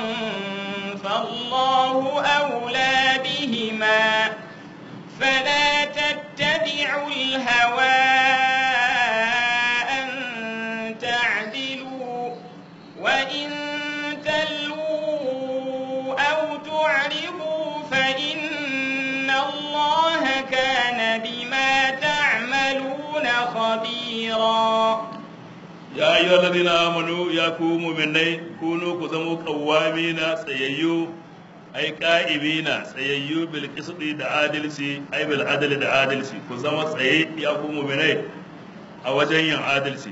فالله أولى بهما فلا تتبعوا الهوى أن تعدلوا وإن تلووا أو تعرضوا فإن الله كان بما تعملون خبيرا ya ayyuhal ladina amanu ya ku mu'minai kunu ku zamo qawwamina tsayayyu ai qa'imina tsayayyu bil qisti da adalci ai bil adli da adalci ku zama tsaye ya ku mu'minai a wajen yin adalci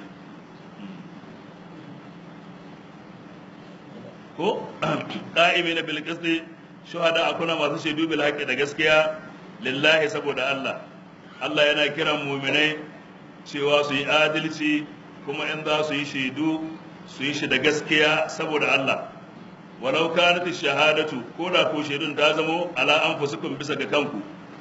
ko qa'imina bil qisti shuhada akuna masu shaidu bil haqqi da gaskiya lillahi saboda Allah Allah yana kiran mu'minai cewa su yi adalci kuma in za su yi shaidu su yi shi da gaskiya saboda Allah walau kanat shahadatu ko da ko shaidun ta zamo ala anfusikum bisa ga kanku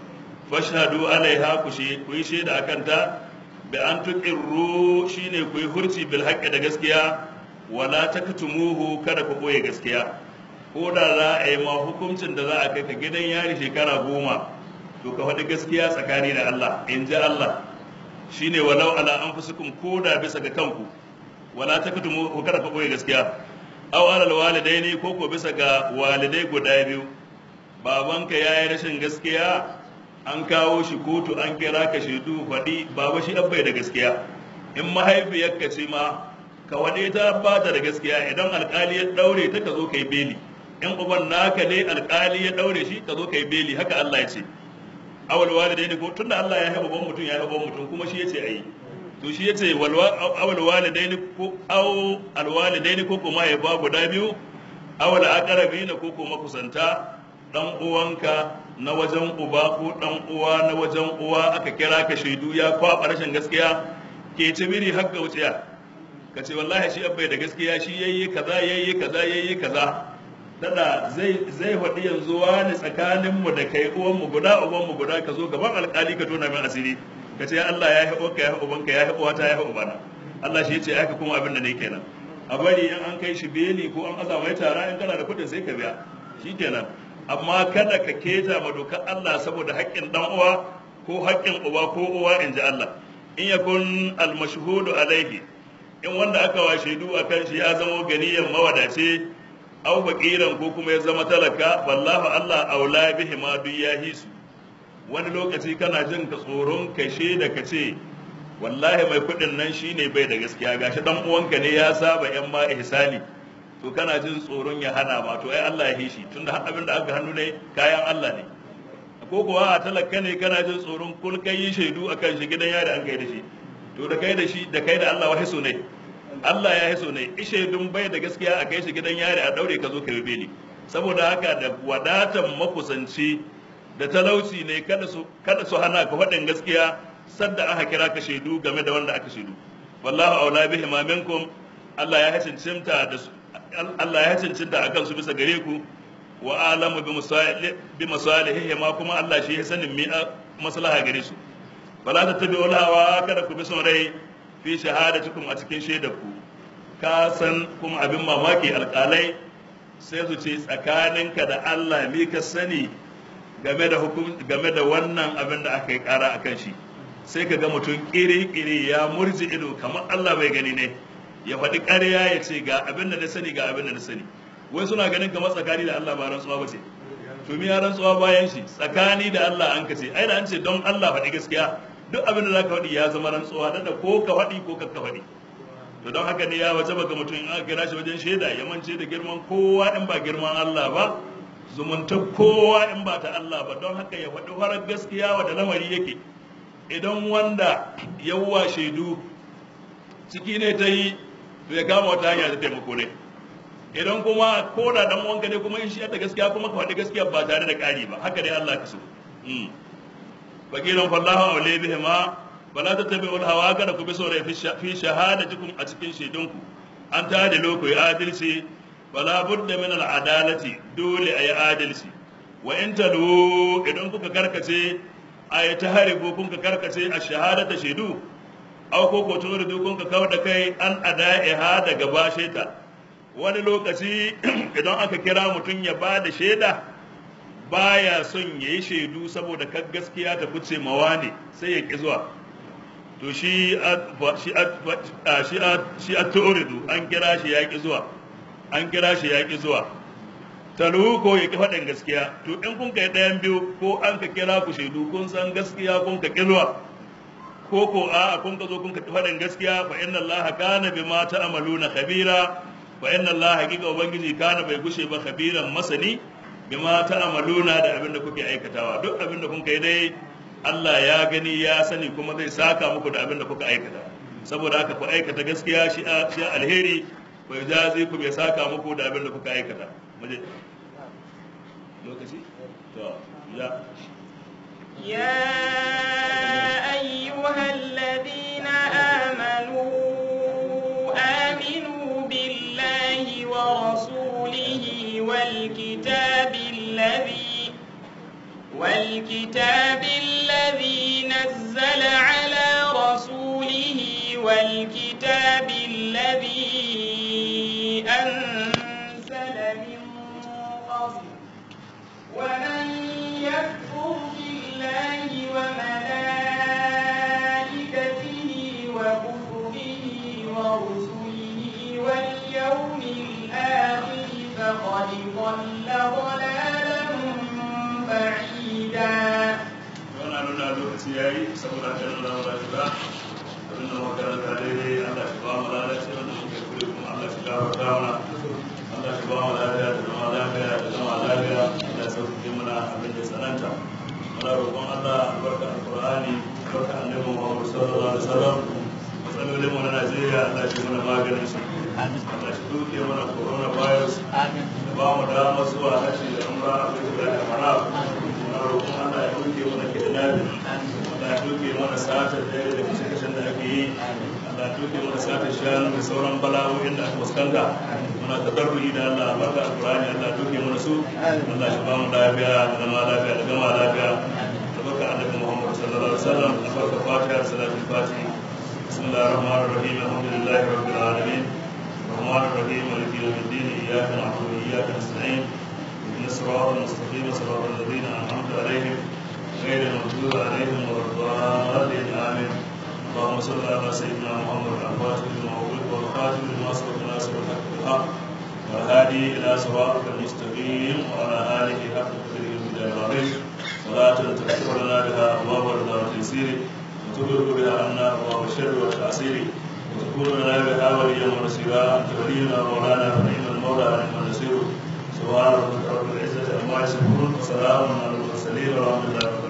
fashhadu alaiha ku shi ku yi shaida akan ta bi an tuqirru shine ku yi hurci bil haqqi da gaskiya wala taktumuhu kada ku boye gaskiya ko da za a yi ma hukuncin da za a kai ka gidan yari shekara goma to ka faɗi gaskiya tsakani da Allah in ji Allah shine walau ala anfusikum ko da bisa ga kanku wala taktumu kada ka boye gaskiya aw ala walidaini ko ko bisa ga walidai guda biyu babanka yayi rashin gaskiya an kawo shi kotu an kira ka shaidu faɗi baba shi an bai da gaskiya in mahaifiyarka ce ma ka waɗe ta ba ta da gaskiya idan alƙali ya ɗaure ta ka zo ka yi beli in uban naka ne alƙali ya ɗaure shi ka zo ka yi beli haka Allah ya ce awal walidaini ko tunda Allah ya haɓa ban mutum ya haɓa mutum kuma shi ya ce ayi to shi ya ce awal walidaini ko aw alwalidaini ko kuma ya ba guda biyu awal aqrabina ko kuma kusanta dan uwanka na wajen uba ko dan uwa na wajen uwa aka kira ka shaidu ya kwaba rashin gaskiya ke ci biri har wuciya ka ce wallahi shi abbai da gaskiya shi yayi kaza yayi kaza yayi kaza dada zai zai faɗi yanzu wani tsakanin mu da kai uwan mu guda uban mu guda ka zo gaban alƙali ka tona min asiri ka ce Allah ya haɓo ka ya haɓo banka ya haɓo wata ya haɓo bana Allah shi ya ce aka kuma abin da ne kenan a bari in an kai shi beli ko an aza mai tara in kana da kuɗin sai ka biya shi kenan amma kada ka keta ma dokar Allah saboda haƙƙin dan uwa ko haƙƙin uba ko uwa in ji Allah in yakun almashhudu alaihi in wanda aka wa shaidu akan shi ya zama ganiyan mawadace aw faqiran ko kuma ya zama talaka wallahu Allah aula bihi ma duk ya hisu wani lokaci kana jin ka tsoron ka da ka ce wallahi mai kuɗin nan shine bai da gaskiya gashi dan uwanka ne ya saba yan ma ihsani to kana jin tsoron ya hana ma to ai Allah ya hishi tunda har abin da aka hannu ne kayan Allah ne ko kuwa a talaka ne kana jin tsoron kul kai yi shaidu akan shi gidan yari an kai da shi to da kai da shi da kai da Allah wahiso ne Allah ya hiso ne shaidun bai da gaskiya a kai shi gidan yari a daure ka zo ka yi beli saboda haka da wadatan makusanci da talauci ne kada su kada su hana ka faɗin gaskiya sadda aka kira ka shaidu game da wanda aka shaidu wallahu aula bihi ma minkum Allah ya hacincinta da su Allah ya cancanta a kansu bisa gare ku wa alamu bi masalihihi ma kuma Allah shi ya sanin mi maslaha gare su fala ta tabi hawa kada ku bi son rai fi shahadatukum a cikin shaidar ku ka san kuma abin mamaki alƙalai sai su ce tsakaninka da Allah mi ka sani game da hukum game da wannan abin da aka yi ƙara akan shi sai ka ga mutum ƙiri-ƙiri ya murji ido kamar Allah bai gani ne ya faɗi ƙarya ya ce ga abin da na sani ga abin da na sani wai suna ganin kamar tsakani da Allah ba rantsuwa ba ce to mi ya rantsuwa bayan shi tsakani da Allah an ka ce ai da an ce don Allah faɗi gaskiya duk abin da za ka faɗi ya zama rantsuwa da ko ka faɗi ko ka faɗi to don haka ne ya waje baka mutum in aka kira shi wajen shaida ya mance da girman kowa in ba girman Allah ba zumunta kowa in ba ta Allah ba don haka ya faɗi farar gaskiya wa da lamari yake idan wanda yawwa shaidu ciki ne ta yi to ya kama wata hanya ta taimako ne idan kuma ko da dan wanka ne kuma in shi da gaskiya kuma ka faɗi gaskiya ba tare da ƙari ba haka dai Allah ka so fakiran fallahu aule bihi ma bala ta tabi ul hawa kada ku bi sore fi shahadatikum a cikin shaidunku an ta da loko ya adalci wala budda min al adalati dole ayi adalci wa in talu idan kuka karkace ayi ta haribu kun ka karkace a shahadata shaidu aw ko ko tunu da kun ka kawar da kai an ada'iha daga bashe ta wani lokaci idan aka kira mutum ya ba da shaida baya son ya yi shaidu saboda kan gaskiya ta fice mawa ne sai ya ƙi zuwa to shi a tu'uridu an kira shi ya ƙi zuwa an kira shi ya ƙi zuwa talu ko ya ƙi faɗin gaskiya to in kun kai ɗayan biyu ko an ka kira ku shaidu kun san gaskiya kun ka ƙi zuwa ko ko a kun ka zo kun ka ƙi faɗin gaskiya fa inna allaha kana bima ta'maluna khabira fa inna allaha hakika ubangiji kana bai gushe ba khabiran masani bima ta'maluna da abin da kuke aikatawa duk abin da kun kai dai Allah ya gani ya sani kuma zai saka muku da abin da kuka aikata saboda haka ku aikata gaskiya shi shi alheri ku jazi ku bai saka muku da abin da kuka aikata muje lokaci to ya يا أيها الذين آمنوا آمنوا بالله ورسوله والكتاب الذي والكتاب الذي نزل على رسوله والكتاب الذي أنزل من قبل ومن يكفر بالله وملائكته وكتبه ورسله واليوم الآخر فقد ضل ضلالا بعيدا wannan nuna lokaci ya yi saboda haka nan zama ba shi ba abin da makaranta daidai Allah shi ba mu lalace wanda muke kure kuma Allah shi gafarta mana Allah shi ba mu lafiya da zama lafiya da zama lafiya Allah ya sauƙaƙe mana abin da tsananta muna roƙon Allah albarka alƙur'ani albarka annabi Muhammad sallallahu alaihi wasallam matsalolin mu na Najeriya Allah shi mana maganin su Allah shi duke mana corona virus da ba mu dama zuwa haji da umra a cikin da kamara muna roƙon Allah ya duke mana kidnapping Allah ya duke mana sata da da kashe-kashen da ake yi Allah ya duke mana sata shanu da sauran bala'o'in da aka fuskanta muna tadarruyi da Allah albarka alƙur'ani Allah ya duke mana su Allah shi ba mu lafiya da zama lafiya da gama lafiya albarka annabi Muhammad sallallahu alaihi wasallam albarka fatiha da salatul fatiha بسم الله الرحمن الرحيم الحمد لله رب العالمين الرحمن الرحيم مالك يوم الدين اياك نعبد واياك نستعين اهدنا الصراط المستقيم صراط الذين انعمت عليهم غير المغضوب عليهم ولا الضالين امين اللهم صل على سيدنا محمد الفاتح لما أغلق والخاتم لما سبق ناصر الحق بالحق والهادي الى صراطك المستقيم وعلى اله حق قدره ومقداره العظيم صلاة تغفر لنا بها ابواب الرضا والتيسير وتبرك بها عنا ابواب الشر والتعسير وتكون لنا بها وليا ونصيرا انت ولينا ومولانا ونعم المولى ونعم النصير سبحان ربك رب العزه عما يصفون وسلام على المرسلين والحمد لله رب